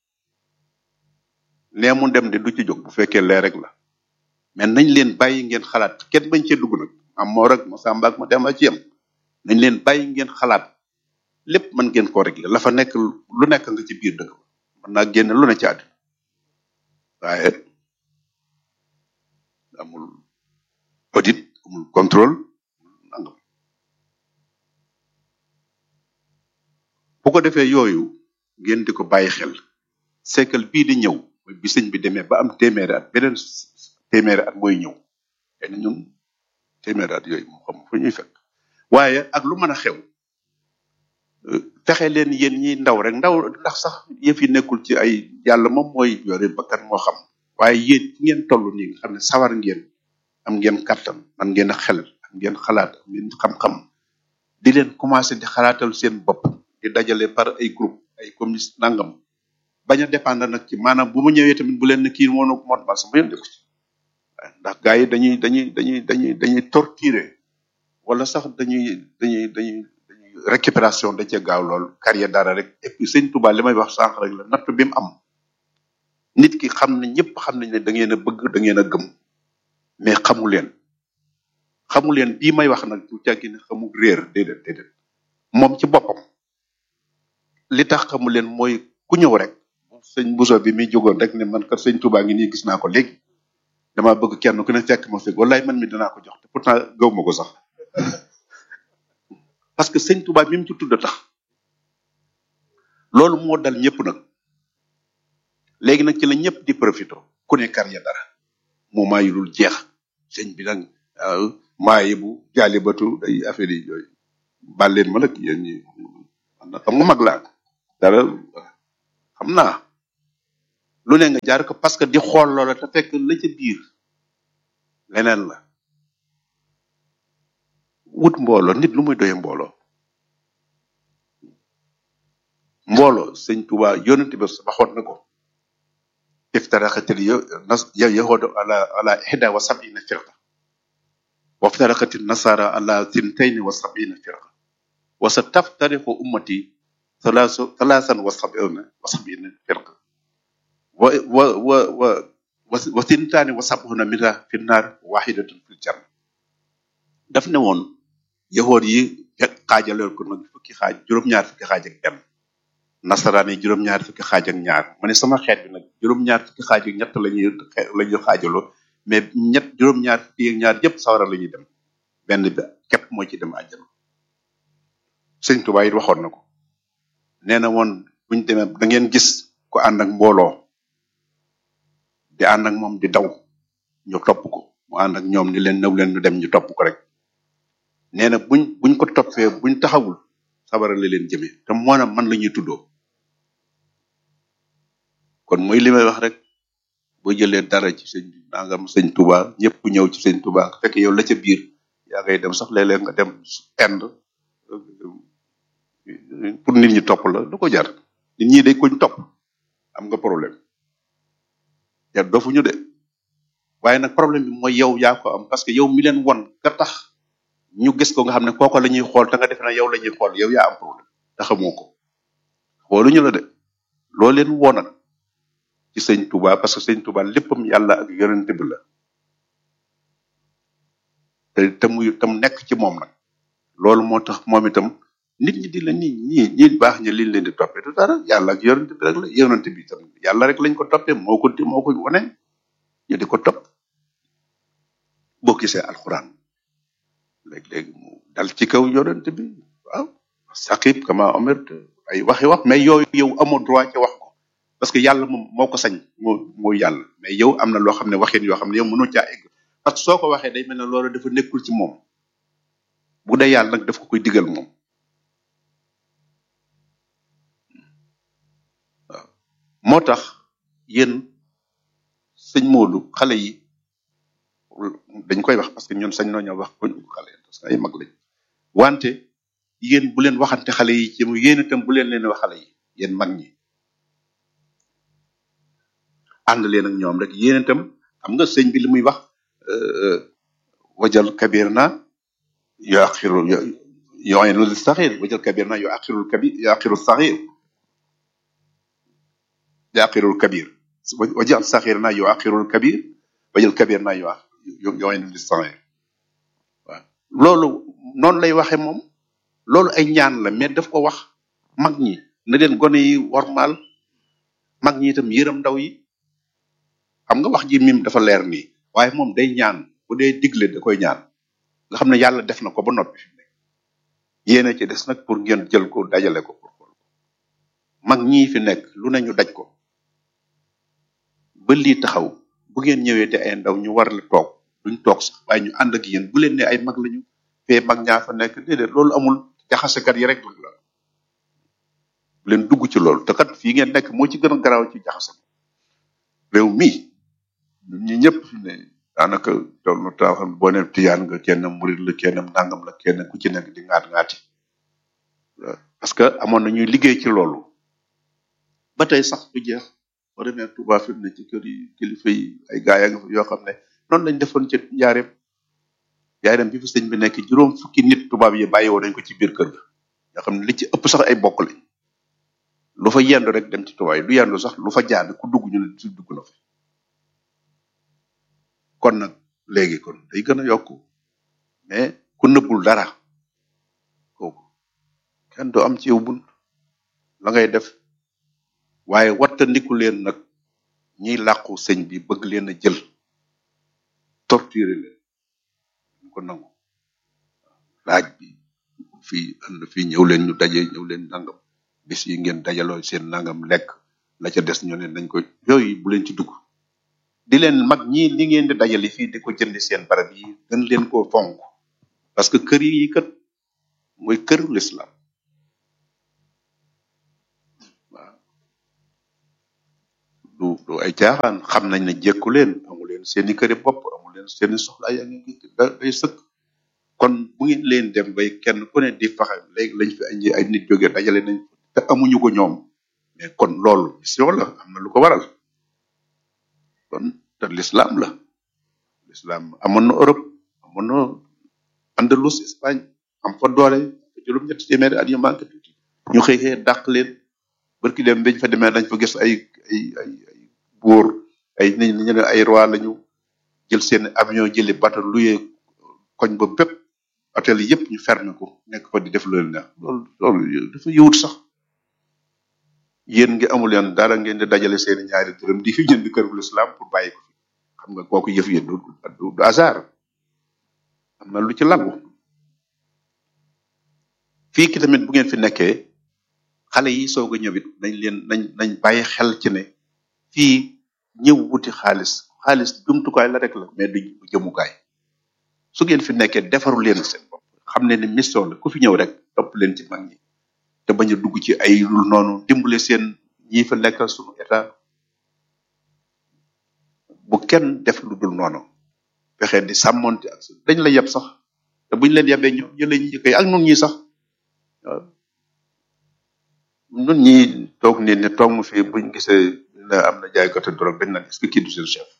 nee mu dem de du ci jóg bu fekkee lee rek la mais nañ leen bàyyi ngeen xalaat kenn bañ cee dugg nag am moo rek ma sàmba ak ma dem a ci yem nañ leen bàyyi ngeen xalaat lépp mën ngeen koo régler la fa nekk lu nekk nga ci biir dëkk ba mën naa génn lu ne ci àddina waaye amul audit amul contrôle nangam bu ko defee yooyu ngeen di ko bàyyi xel siècle bii di ñëw mooy bi sëñ bi demee ba am téeméeri at beneen téeméeri at mooy ñëw xëy na ñun téeméeri at yooyu moo xam fu ñuy fekk waaye ak lu mën a xew euh, fexe leen yéen ñi ndaw rek ndaw ndax sax yëf yi nekkul ci ay yàlla moom mooy yore bakkan moo xam waaye yéen fi ngeen toll nii nga xam ne sawar ngeen am ngeen kattan man ngeen a xel am ngeen xalaat am ngeen xam-xam di leen commencé di xalaatal seen bopp di dajale par ay groupe ay commis nangam bañ a dépendre nag ci maanaam bu mu ñëwee tamit bu leen ne kii moo moo ma sama yoon defu ci ndax gars yi dañuy dañuy dañuy dañuy dañuy torturer wala sax dañuy dañuy dañuy dañuy récupération da cee gaaw lool carrière dara rek et puis sëñ Touba li may wax sànq rek la natt bi mu am nit ki xam ne ñëpp xam nañ ne da ngeen a bëgg da ngeen a gëm mais xamu leen xamu leen bii may wax nag du càggi ne xamu réer déedéet déedéet moom ci boppam li tax xamu leen mooy ku ñëw rek sëñ Bousso bi mi jógoon rek ne man kat sëñ Touba ngi nii gis naa ko léegi dama bëgg kenn ku ne fekk ma fekk wallaay man mi dinaa ko jox te pourtant gaw ma ko sax parce que sëñ Touba mi mu ci tudd tax loolu moo dal ñëpp nag léegi nag ci la ñëpp di profito ku ne kar ya dara mu maa yu dul jeex sëñ bi nag waaw maayi bu jaalibatu day affaire yi yooyu baal leen ma nag yéen ñi man na xam nga mag laa dara xam naa lu ne nga jaar ko parce que di xool loola te fekk la ca biir leneen la wut mbooloo nit lu muy doye mbooloo mbooloo sëñ Tuba yonent bi waxoon na ko iftaraqatil yo nas ya yahudu ala ala ihda wa sab'ina firqa wa iftaraqatil nasara ala thintayn wa sab'ina firqa wa sataftariqu ummati thalathu thalathan wa sab'ina wa sab'ina firqa wa wa wa wa wa wa thintani wa sab'una minha fi nnar wahidatun fil janna daf ne woon yahood yi xaajaleel ko nag fukki xaaj juróom-ñaar fukki xaaj ak benn nasaraan yi juróom-ñaar fukki xaaj ak ñaar ma ne sama xeet bi nag juróom-ñaar fukki xaaj ak ñett la ñuy la ñuy xaajaloo mais ñett juróom-ñaar fukki ak ñaar yëpp sawara la ñuy dem benn bi képp moo ci dem àjjana sëñ Tuubaa it waxoon na ko nee na woon buñ demee da ngeen gis ku ànd ak mbooloo di ànd ak moom di daw ñu topp ko mu ànd ak ñoom ni leen nëw leen ñu dem ñu topp ko rek nee na buñ buñ ko toppee buñ taxawul sabara la leen jëmee te moo na man la ñuy tuddoo kon mooy li may wax rek boo jëlee dara ci sëñ nangam sëñ Touba ñëpp ñëw ci sëñ Touba fekk yow la ca biir yaa ngay dem sax léeg-léeg nga dem Inde pour nit ñi topp la du ko jar nit ñi day koñ topp am nga problème jar dofuñu de waaye nag problème bi mooy yow yaa ko am parce que yow mi leen won ka tax ñu gis ko nga xam ne kooko la ñuy xool te nga defe ne yow la ñuy xool yow yaa am problème te xamoo ko xooluñu la de loo leen woonal ci sëñ Touba parce que sëñ Touba léppam yàlla ak yonent bi la te te muy tam nekk ci moom nag loolu moo tax moom itam nit ñi di la nii ñii ñi baax ñi liñ leen di toppee du dara yàlla ak yonent bi rek la yonent bi itam yàlla rek lañ ko toppee moo ko di moo ko wane ñu di ko topp boo gisee alxuraan léeg-léeg mu dal ci kaw yonent bi waaw saqib kama omert ay waxi wax mais yooyu yow amoo droit ci wax ko parce que yàlla moom moo ko sañ moo moo yàlla mais yow am na loo xam ne waxin yoo xam ne yow mënoo caa egg parce que soo ko waxee day mel ne loolu dafa nekkul ci moom bu dee yàlla nag daf ko koy digal moom waaw moo tax yéen sëñ Modou xale yi dañ koy wax parce que ñun sañ nañoo wax ko xale parce que ay mag lañ wante yéen bu leen waxante xale yi ci mu yéen itam bu leen leen wax xale yi yéen mag ñi ànd leen ak ñoom rek yéen itam xam nga sëñ bi li muy wax euh, wajal kabir na yu axiru yoyenu li saxir wajal kabir na yu axirul kabir yu axiru saxir yu axirul kabir wajal saxir na yu axirul kabir wajal kabir na yu yoyenu li saxir waaw loolu noonu lay waxe moom loolu ay ñaan la mais daf ko wax mag ñi na leen gone yi wormaal mag ñi itam yërëm ndaw yi xam nga wax ji mim dafa leer nii waaye moom day ñaan bu dee digle da koy ñaan nga xam ne yàlla def na ko ba noppi yéene ci des nag pour ngeen jël ko dajale ko pour xool mag ñii fi nekk lu ne ñu daj ko ba lii taxaw bu ngeen ñëwee te ay ndaw ñu war la toog duñ toog sax waaye ñu ànd ak yéen bu leen ne ay mag lañu fee mag ñaa fa nekk déedéet loolu amul jaxasekat yi rek la bu leen dugg ci loolu te kat fii ngeen nekk moo ci gën a garaaw ci jaxase réew mii ñun ñi ñëpp fi ne daanaka toll na taa xam boo ne tiyaan nga kenn murid la kenn nangam la kenn ku ci nekk di ngaat ngaati parce que amoon na ñuy liggéey ci loolu ba tey sax du jeex boo demee Touba fi mu ne ci kër yi kilifa yi ay gaay nga fa yoo xam ne noonu lañ defoon ci njaareem njaareem bi fi sëñ bi nekk juróom fukki nit tubaab yi bàyyi woon nañ ko ci biir kër ga nga xam ne li ci ëpp sax ay bokk lañ lu fa yendu rek dem ci tubaab yi du yendu sax lu fa jaar ku dugg ñu ne ci dugg na fa kon nag léegi kon day gën a yokku mais ku nëbbul dara kooku kenn du am ci yow bunt la ngay def waaye wattandiku leen nag ñiy làqu sëñ bi bëgg leen a jël torturer leen ñu ko nangu laaj bi fii ànd fii ñëw leen ñu daje ñëw leen nangam bis yi ngeen dajaloo seen nangam lekk la ca des ñu ne nañ ko yooyu bu leen ci dugg di leen mag ñi li ngeen di dajale fii di ko jënd seen barab yi gën leen koo fonk parce que kër yi kat mooy këru l'islam waaw du ay caaxaan xam nañ ne jekku leen amu leen seeni këri bopp amu leen seeni soxla yaa ngi gis da day sëkk kon bu ngeen leen dem bay kenn ku ne di faxe léegi lañ fi andi ay nit jóge dajale nañ te amuñu ko ñoom mais kon loolu mission la am na lu ko waral kon te l'islam la l'islam amoon na Europe amoon na Andalus Espagne am fa doole juróom ñetti téeméeri at yu manqué tuuti ñu xëy xëy dàq leen barki dem biñ fa demee dañ fa gis ay ay ay ay buur ay nit ñi ne ay roi lañu jël seen avion jëli bateau luyee koñ ba bépp hôtel yëpp ñu fermé ko nekk fa di def loolu neex loolu loolu dafa yiwut sax yéen ngi amul leen dara ngeen di dajale seen ñaari dërëm di fi jënd kër bu l'islam pour bàyyi ko fi xam nga kooku yëf yi du du du hasard am na lu ci lagu fii ki tamit bu ngeen fi nekkee xale yi soog a ñëwit nañ leen nañ nañ bàyyi xel ci ne fii ñëw wuti xaalis xaalis jumtukaay la rek la mais du du jëmukaay su ngeen fi nekkee defaru leen seen bopp xam ne ni mission la ku fi ñëw rek topp leen ci mag ñi te bañ a dugg ci ay lu noonu dimbale seen ñi fa nekkal suñu état bu kenn def lu dul noonu fexe di sàmmonte ak su dañ la yeb sax te buñ leen yebee ñoom ñu leen njëkkee ak nun ñi sax waaw nun ñi toog ni ne toog mu fii buñ gisee ne am na jaay côté drogue dañ naan est-ce que kii du seen chef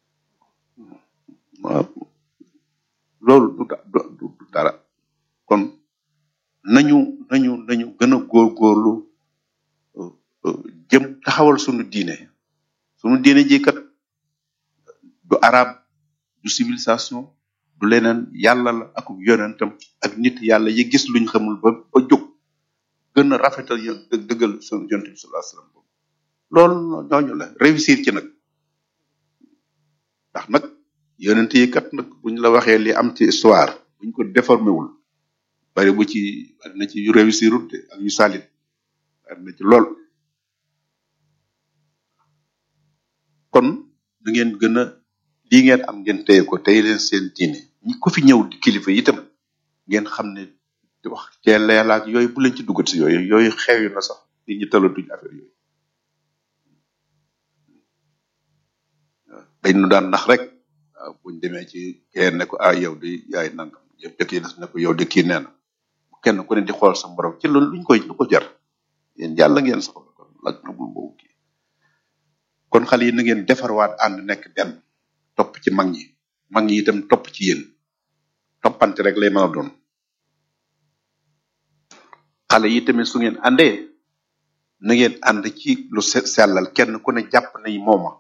waaw loolu du da- du du- du dara kon nañu nañu nañu gën a góorgóorlu euh, euh, jëm taxawal sunu diine sunu diine ji kat du arab du civilisation du leneen yàlla la ak yonentam ak nit yàlla yi gis luñ xamul ba ba jóg gën a rafetal yo dë- dëggal sunu yonent bi sallallahu alayhi wasallam loolu ñooñu la réussir ci nag ndax nag yonent yi kat nag buñ la waxee li am ci histoire buñ ko déformé wul bari bu ci bari na ci yu réussirut de ak yu salit bari na ci lool kon da ngeen gën a lii ngeen am ngeen téye ko tey leen seen diine ñi ku fi ñëw di kilifa itam ngeen xam ne di wax cee leelaak yooyu bu leen ci duggat si yooyu yooyu xew na sax nit ñi talatuñ affaire yooyu dañ nu daan nax rek waaw buñ demee ci kenn ne ko ah yow di yaay nangam yëpp dëkk yi ne ko yow de kii nee na kenn ku ne di xool sa borom ci loolu luñ koy lu ko jar yéen yàlla ngeen soxla kon lak na bul boobu kii kon xale yi na ngeen defarwaat ànd nekk benn topp ci mag ñi mag ñi itam topp ci yéen toppante rek lay mën a doon xale yi tamit su ngeen àndee na ngeen ànd ci lu se- sellal kenn ku ne jàpp nañ mooma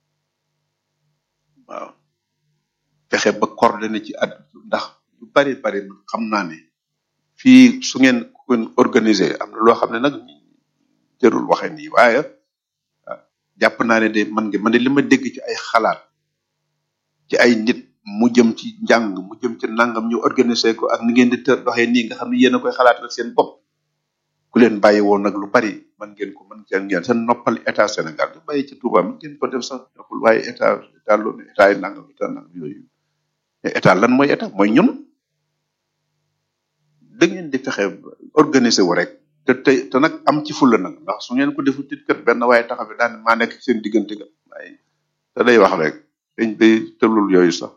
waaw fexe ba coordonné ci at ndax lu bari bari man xam naa ne fii su ngeen ku ngeen organisé am na loo xam ne nag jërul waxe nii waaye ah, jàpp naa ne de man nga man de li ma dégg ci ay xalaat ci ay nit mu jëm ci njàng mu jëm ci nangam ñu organisé ko ak ni ngeen di tër doxee nii nga xam ne yéen a koy xalaatal seen bopp ku leen bàyyi woon nag lu bari man ngeen ko man ngeen ngeen seen noppal état Sénégal du bàyyi ci Touba man ngeen ko def sax doxul waaye état état loolu état yi nangam état nangam yooyu mais état lan mooy état mooy ñun da ngeen di fexe organiser wu rek te te te nag am ci fulla nag ndax su ngeen ko defu tit kat benn waaye taxaw fi daan maa nekk ci seen diggante kat waaye te day wax rek dañ day tëlul yooyu sax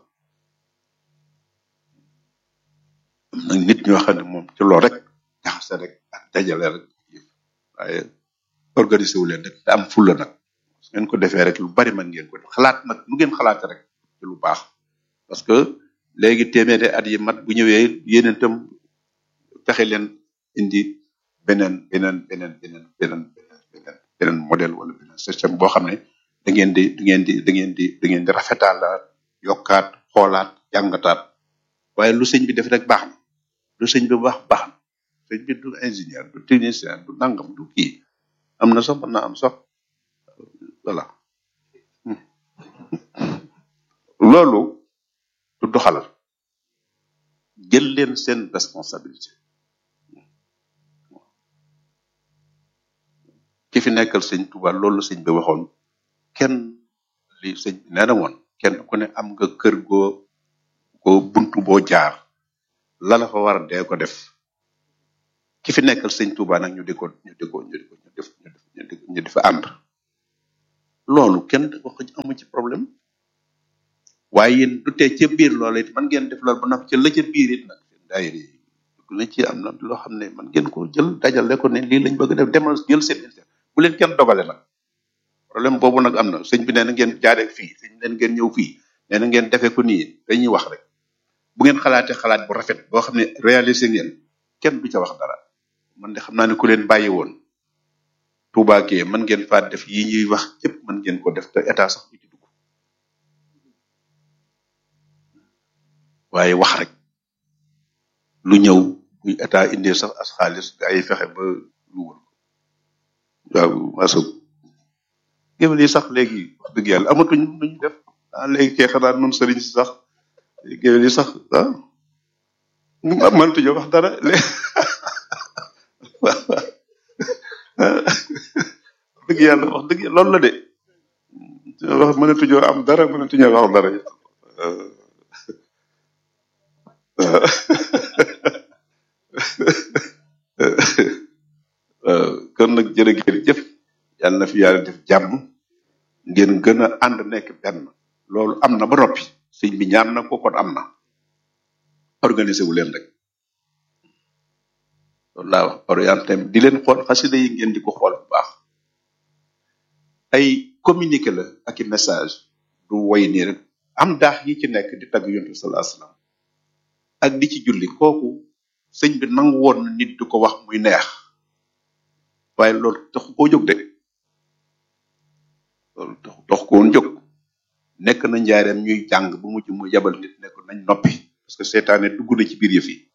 am na nit ñoo xam ne moom ci loolu rek jaxase rek ak dajale rek waaye organiser wu leen rek te am fulla nag su ngeen ko defee rek lu bari man ngeen ko def xalaat nag nu ngeen xalaate rek ci lu baax parce que léegi téeméeri at yi mat bu ñëwee yéen itam fexe leen indi beneen beneen beneen beneen beneen beneen beneen modèle wala beneen système boo xam ne da ngeen di da ngeen di da ngeen di da ngeen di rafetaalaat yokkaat xoolaat jàngataat waaye lu sëñ bi def rek baax na lu sëñ bi wax baax na sëñ bi du ingénieur du technicien du nangam du kii am na sax mën naa am sax voilà loolu du doxalal jël leen seen responsabilité ki fi nekkal sëñ Tuba loolu la sëñ bi waxoon kenn li sëñ bi nee na woon kenn ku ne am nga kër goo goo buntu boo jaar la la fa war a dee ko def ki fi nekkal sëñ Tuba nag ñu di ko ñu di ko ñu di ko ñu def ñu def ñu di ñu di fa ànd loolu kenn wax amu ci problème waaye yéen du tee ca biir loola it man ngeen def loolu ba noppi ca la ca biir it nag daayira yi la ci am na loo xam ne man ngeen ko jël dajale ko ne lii lañ bëgg def demal jël seen inter bu leen kenn dogale nag problème boobu nag am na sëñ bi nee na ngeen jaaree fii sëñ bi nee na ngeen ñëw fii nee na ngeen defee ko nii dañuy wax rek bu ngeen xalaatee xalaat bu rafet boo xam ne réalisé ngeen kenn du ca wax dara man de xam naa ne ku leen bàyyi woon Touba kee mën ngeen faa def yi ñuy wax yëpp mën ngeen ko def te état sax du ci dugg waaye wax rek lu ñëw bu état indee sax as xaalis gaa yi fexe ba lu wër waaw maso géwél yi sax léegi wax dëgg yàlla amatuñ lu ñu def ah léegi kee xanaa noonu sëriñ si sax géwél yi sax ah mënatuñoo wax dara léegi dëgg yàlla wax dëgg yàlla loolu la de wax mënatuñoo am dara mënatuñoo wax dara kon nag jërë ngeen jëf yàlla na fi yàlla def jàmm ngeen gën a ànd nekk benn loolu am na ba noppi sëñ bi ñaan na ko kon am na organisé wu leen rek loolu laa wax orienté di leen xool xasida yi ngeen di ko xool bu baax ay communiqué la ak i message du woy nii rek am daax yi ci nekk di tagg yontu sallallahu alayhi wasallam ak di ci julli kooku sëñ bi nangu woon na nit du ko wax muy neex waaye loolu taxu koo jóg de loolu taxu tax ko woon jóg nekk na njaareem ñuy jàng bu mujj mu yabal nit ne ko nañ noppi parce que seetaane dugg na ci biir yëf yi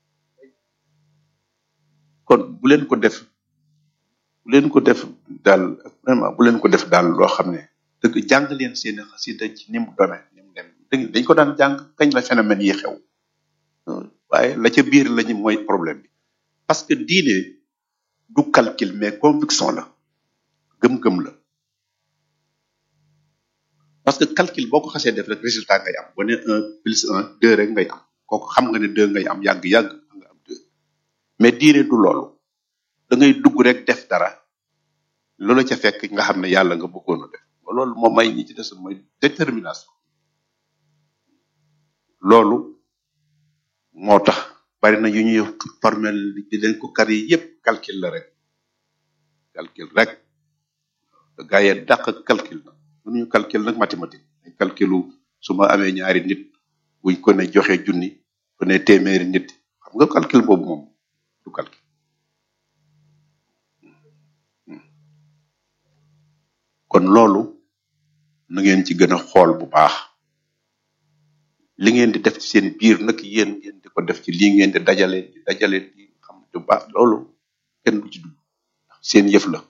kon bu leen ko def bu leen ko def daal vraiment bu leen ko def daal loo xam ne dëgg jàng leen seeni xasida ci ni mu dome ni mu dem dëgg dañ ko daan jàng kañ la phénomène yi xew waaye la ca biir lañu mooy problème bi parce que diine du calcul mais conviction la gëm-gëm la parce que calcul boo ko xasee def rek résultat ngay am boo ne un plus un deux rek ngay am kooku xam nga ne deux ngay am yàgg-yàgg nga am deux mais diine du loolu da ngay dugg rek def dara loolu ca fekk nga xam ne yàlla nga bëggoon a def loolu moo may ñi ci des mooy détermination loolu moo tax bari na yu ñuy formel di leen ko kar yi yépp calcul la rek calcul rek gaa yee dàq calcul na mënuñu calcul nag mathématique ay calculu su ma amee ñaari nit buñ ko ne joxe junni ko ne téeméeri nit xam nga calcul boobu moom du calcul kon loolu na ngeen ci gën a xool bu baax li ngeen di def ci seen biir nag yéen ngeen di ko def ci lii ngeen di dajale di dajale di xam bu baax loolu kenn du ci dugg seen yëf la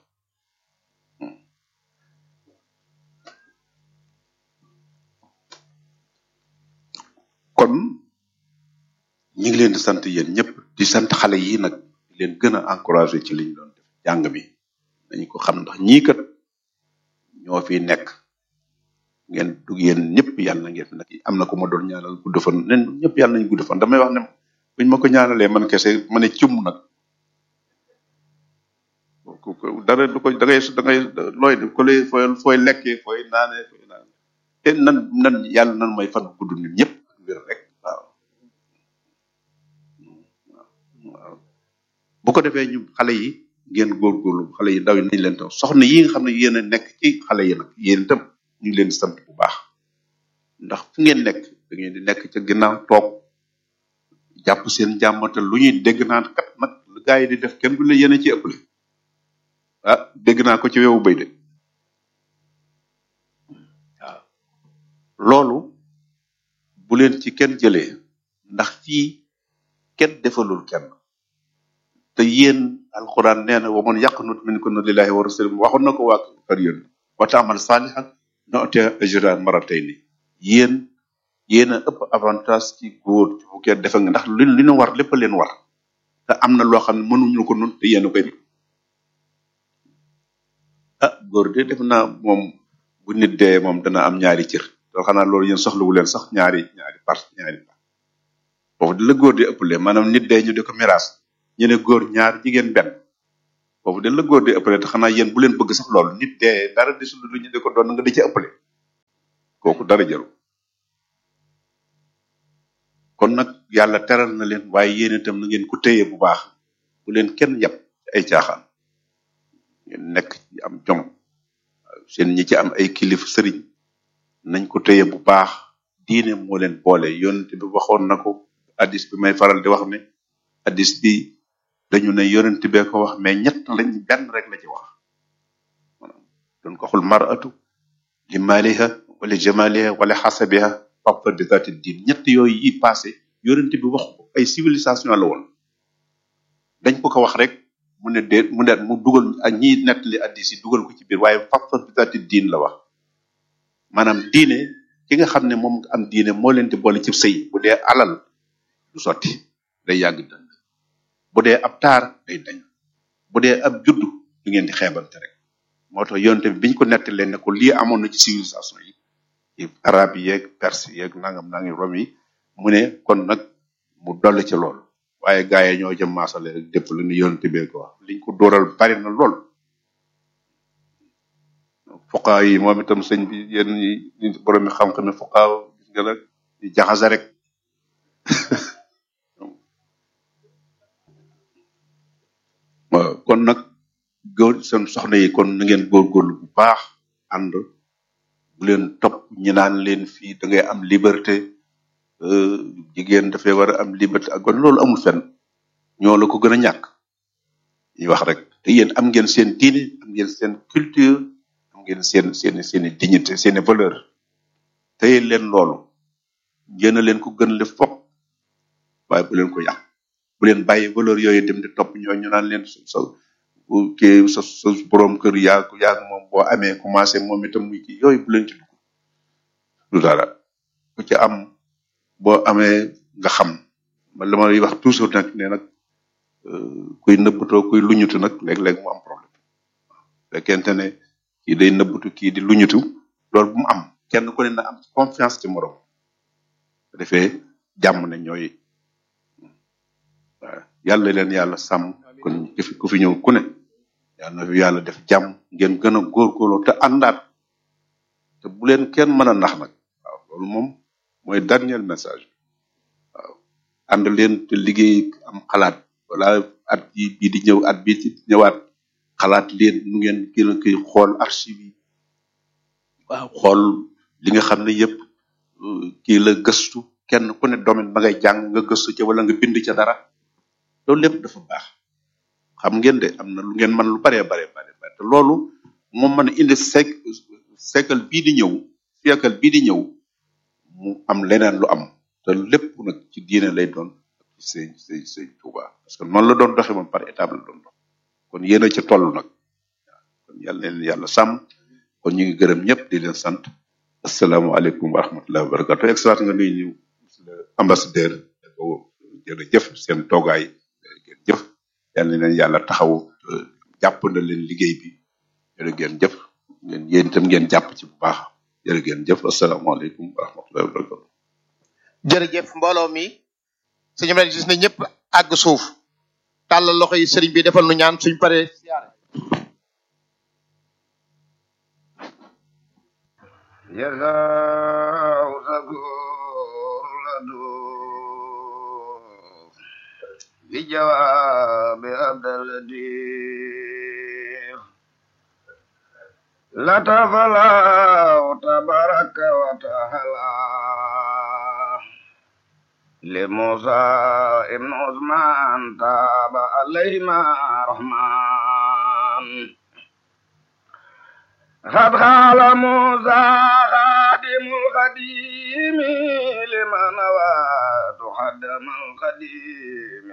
kon ñi ngi leen di sant yéen ñëpp di sant xale yi nag di leen gën a encouragé ci liñ doon def jàng mi dañu ko xam ndax ñii kat ñoo fi nekk ngeen dug yéen ñëpp yàlla na ngeen fi nekk am na ko ma doon ñaanal gudd fan nen ñëpp yàlla nañ gudd fan damay wax ne buñ ma ko ñaanalee man kese ma ne cum nag ku- ku- dara du ko da ngay da ngay looy def ko lay fooy fooy lekkee fooy naanee fooy naan te nan nan yàlla nan may fan gudd nit ñëpp wér rek waaw waaw bu ko defee ñu xale yi ngeen góorgóorlu xale yi ndaw yi nañ leen tam soxna yi nga xam ne yéen a nekk ci xale yi nag yéen itam ñu ngi leen di sant bu baax ndax fu ngeen nekk da ngeen di nekk ca ginnaaw toog jàpp seen jàmmata lu ñuy dégg naan kat nag lu gaa yi di def kenn du la yéen a ci ëppale ah dégg naa ko ci wewu bay de waaw loolu bu leen ci kenn jëlee ndax fii kenn defalul kenn te yéen alquran nee na wa man yaqnut minkunna lillahi wa rasulihi waxoon na ko waa kër yéen wa taamal saalihan noote ajran maratayni yéen yéen a ëpp avantage ci góor ci bu kenn defe nga ndax li li ñu war lépp a leen war te am na loo xam ne mënuñu ko nun te yéen a koy def ah góor de def naa moom bu nit dee moom dana am ñaari cër te xanaa loolu yéen soxlawu leen sax ñaari ñaari part ñaari part foofu di la góor di ëppale maanaam nit dee ñu di ko miraas ñu ne góor ñaar jigéen benn foofu de la góor di ëppale te xanaa yéen bu leen bëgg sax loolu nit de dara desul lu ñu di ko doon nga di ci ëppale kooku dara jaru kon nag yàlla teral na leen waaye yéen itam na ngeen ko téye bu baax bu leen kenn yab ci ay caaxaan ngeen nekk ci am jom seen ñi ci am ay kilif sëriñ nañ ko téye bu baax diine moo leen boole yonent bi waxoon na ko hadis bi may faral di wax ne hadis bi dañu ne yonent bee ko wax mais ñett lañ benn rek la ci wax maanaam doon ko xul maratu li maaliha wala jamaliha wala xasabiha faqfa bi zati diin ñett yooyu yi passé yonent bi wax ko ay civilisation la woon dañ ko ko wax rek mu ne déet mu ne mu dugal ak ñiy nettali hadis yi dugal ko ci biir waaye faqfa bi zati diin la wax maanaam diine ki nga xam ne moom nga am diine moo leen di boole ci sëy bu dee alal du sotti day yàgg dënd bu dee ab taar day dañ bu dee ab juddu du ngeen di xeebante rek moo tax yonte bi biñ ko nettalee ne ko lii amoon na ci civilisation yi yi arab yi yeeg perse yeeg nangam nangam rom yi mu ne kon nag mu dolli ci loolu waaye gaa yi ñoo jëm maasale rek dépp lu ñu yonte bee ko wax liñ ko dóoral bari na lool fuqaa yi moom itam sëñ bi yéen ñi ñi borom mi xam-xam ne fuqaa gis nga nag di jaxase rek waaw kon nag góor seen soxna yi kon na ngeen góorgóorlu bu baax ànd bu leen topp ñi naan leen fii da ngay am liberté euh, jigéen dafay war a am liberté ak kon loolu amul fenn ñoo la ko gën a ñàkk ñuy wax rek te yéen am ngeen seen diine am ngeen seen culture am ngeen seen seen seen dignité seen valeur téye leen loolu yéen a leen ko gën le fop waaye bu leen ko yàq bu leen bàyyi valeur yooyu dem di topp ñoo ñu naan leen sa sa bu kii sa sa borom kër yaa ko yaa ko moom boo amee commencé moom itam muy kii yooyu bu leen ci dugg du dara ku ci am boo amee nga xam man li may wax toujours nag ne nag euh, kuy nëbbatoo kuy luñutu nag léeg-léeg mu am problème fekkente ne kii day nëbbatu kii di luñutu loolu bu mu am kenn ku ne na am confiance ci morom bu defee jàmm ne ñooy waaw yàlla leen yàlla sàmm kon ku fi ku fi ñëw ku ne yàlla na fi yàlla def jàmm ngeen gën a góorgóorloo te àndaat te bu leen kenn mën a nax nag waaw loolu moom mooy dernier message waaw ànd leen te liggéey am xalaat wala at yi bii di ñëw at bii di ñëwaat xalaat leen nu ngeen gën a koy xool archive yi waaw xool li nga xam ne yëpp euh, kii la gëstu kenn ku ne domaine ba ngay jàng nga gëstu ca wala nga bind ca dara loolu lépp dafa baax xam ngeen de am na lu ngeen mën lu baree baree baree bare te loolu moom mën a indi sek siècle bii di ñëw siècle bii di ñëw mu am leneen lu am te lépp nag ci diine lay doon ak ci sëñ sëñ sëñ Tuuba parce que noonu la doon doxee moom par étape la doon dox kon yéen a ca toll nag kon yàlla na leen yàlla sàmm kon ñu ngi gërëm ñëpp di leen sant asalaamaaleykum wa rahmatullahi wa barakatu excellence nga nuyu ñu monsieur le ambassadeur ko jërëjëf seen toogaay ngeen jëf yal na leen yàlla taxaw euh, jàpp na leen liggéey bi jërë ngeen jëf ngeen yéen itam ngeen jàpp ci bu baax jërë ngeen jëf asalaamaaleykum wa rahmatullahi wa barakatu jërëjëf mbooloo mi suñu mel gis na ñëpp àgg suuf tàllal loxo yi sëriñ bi defal nu ñaan suñ paree siyaare جزاء شكور لدوف بجواب عبد اللطيف لطف الله تبارك وتعالى لموسى ابن عثمان تاب عليهما رحمن قد قال موسى خادم القديم لمن وات خدم القديم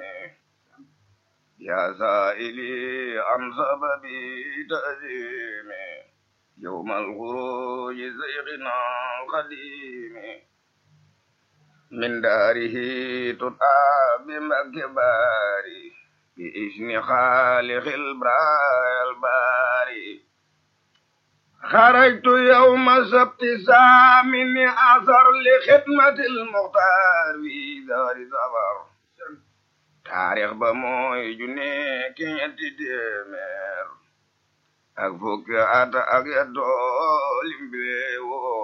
يا سائلي عن سبب تأثيم يوم الخروج زيغنا القديم من داره تطعى بمكبار بإذن خالق البراء الباري خرجت يوم سبت سامن أثر لخدمة المختار في دار سفر taarix ba mooy junne ki ñetti téeméer ak fukki at ak yetto limbi woo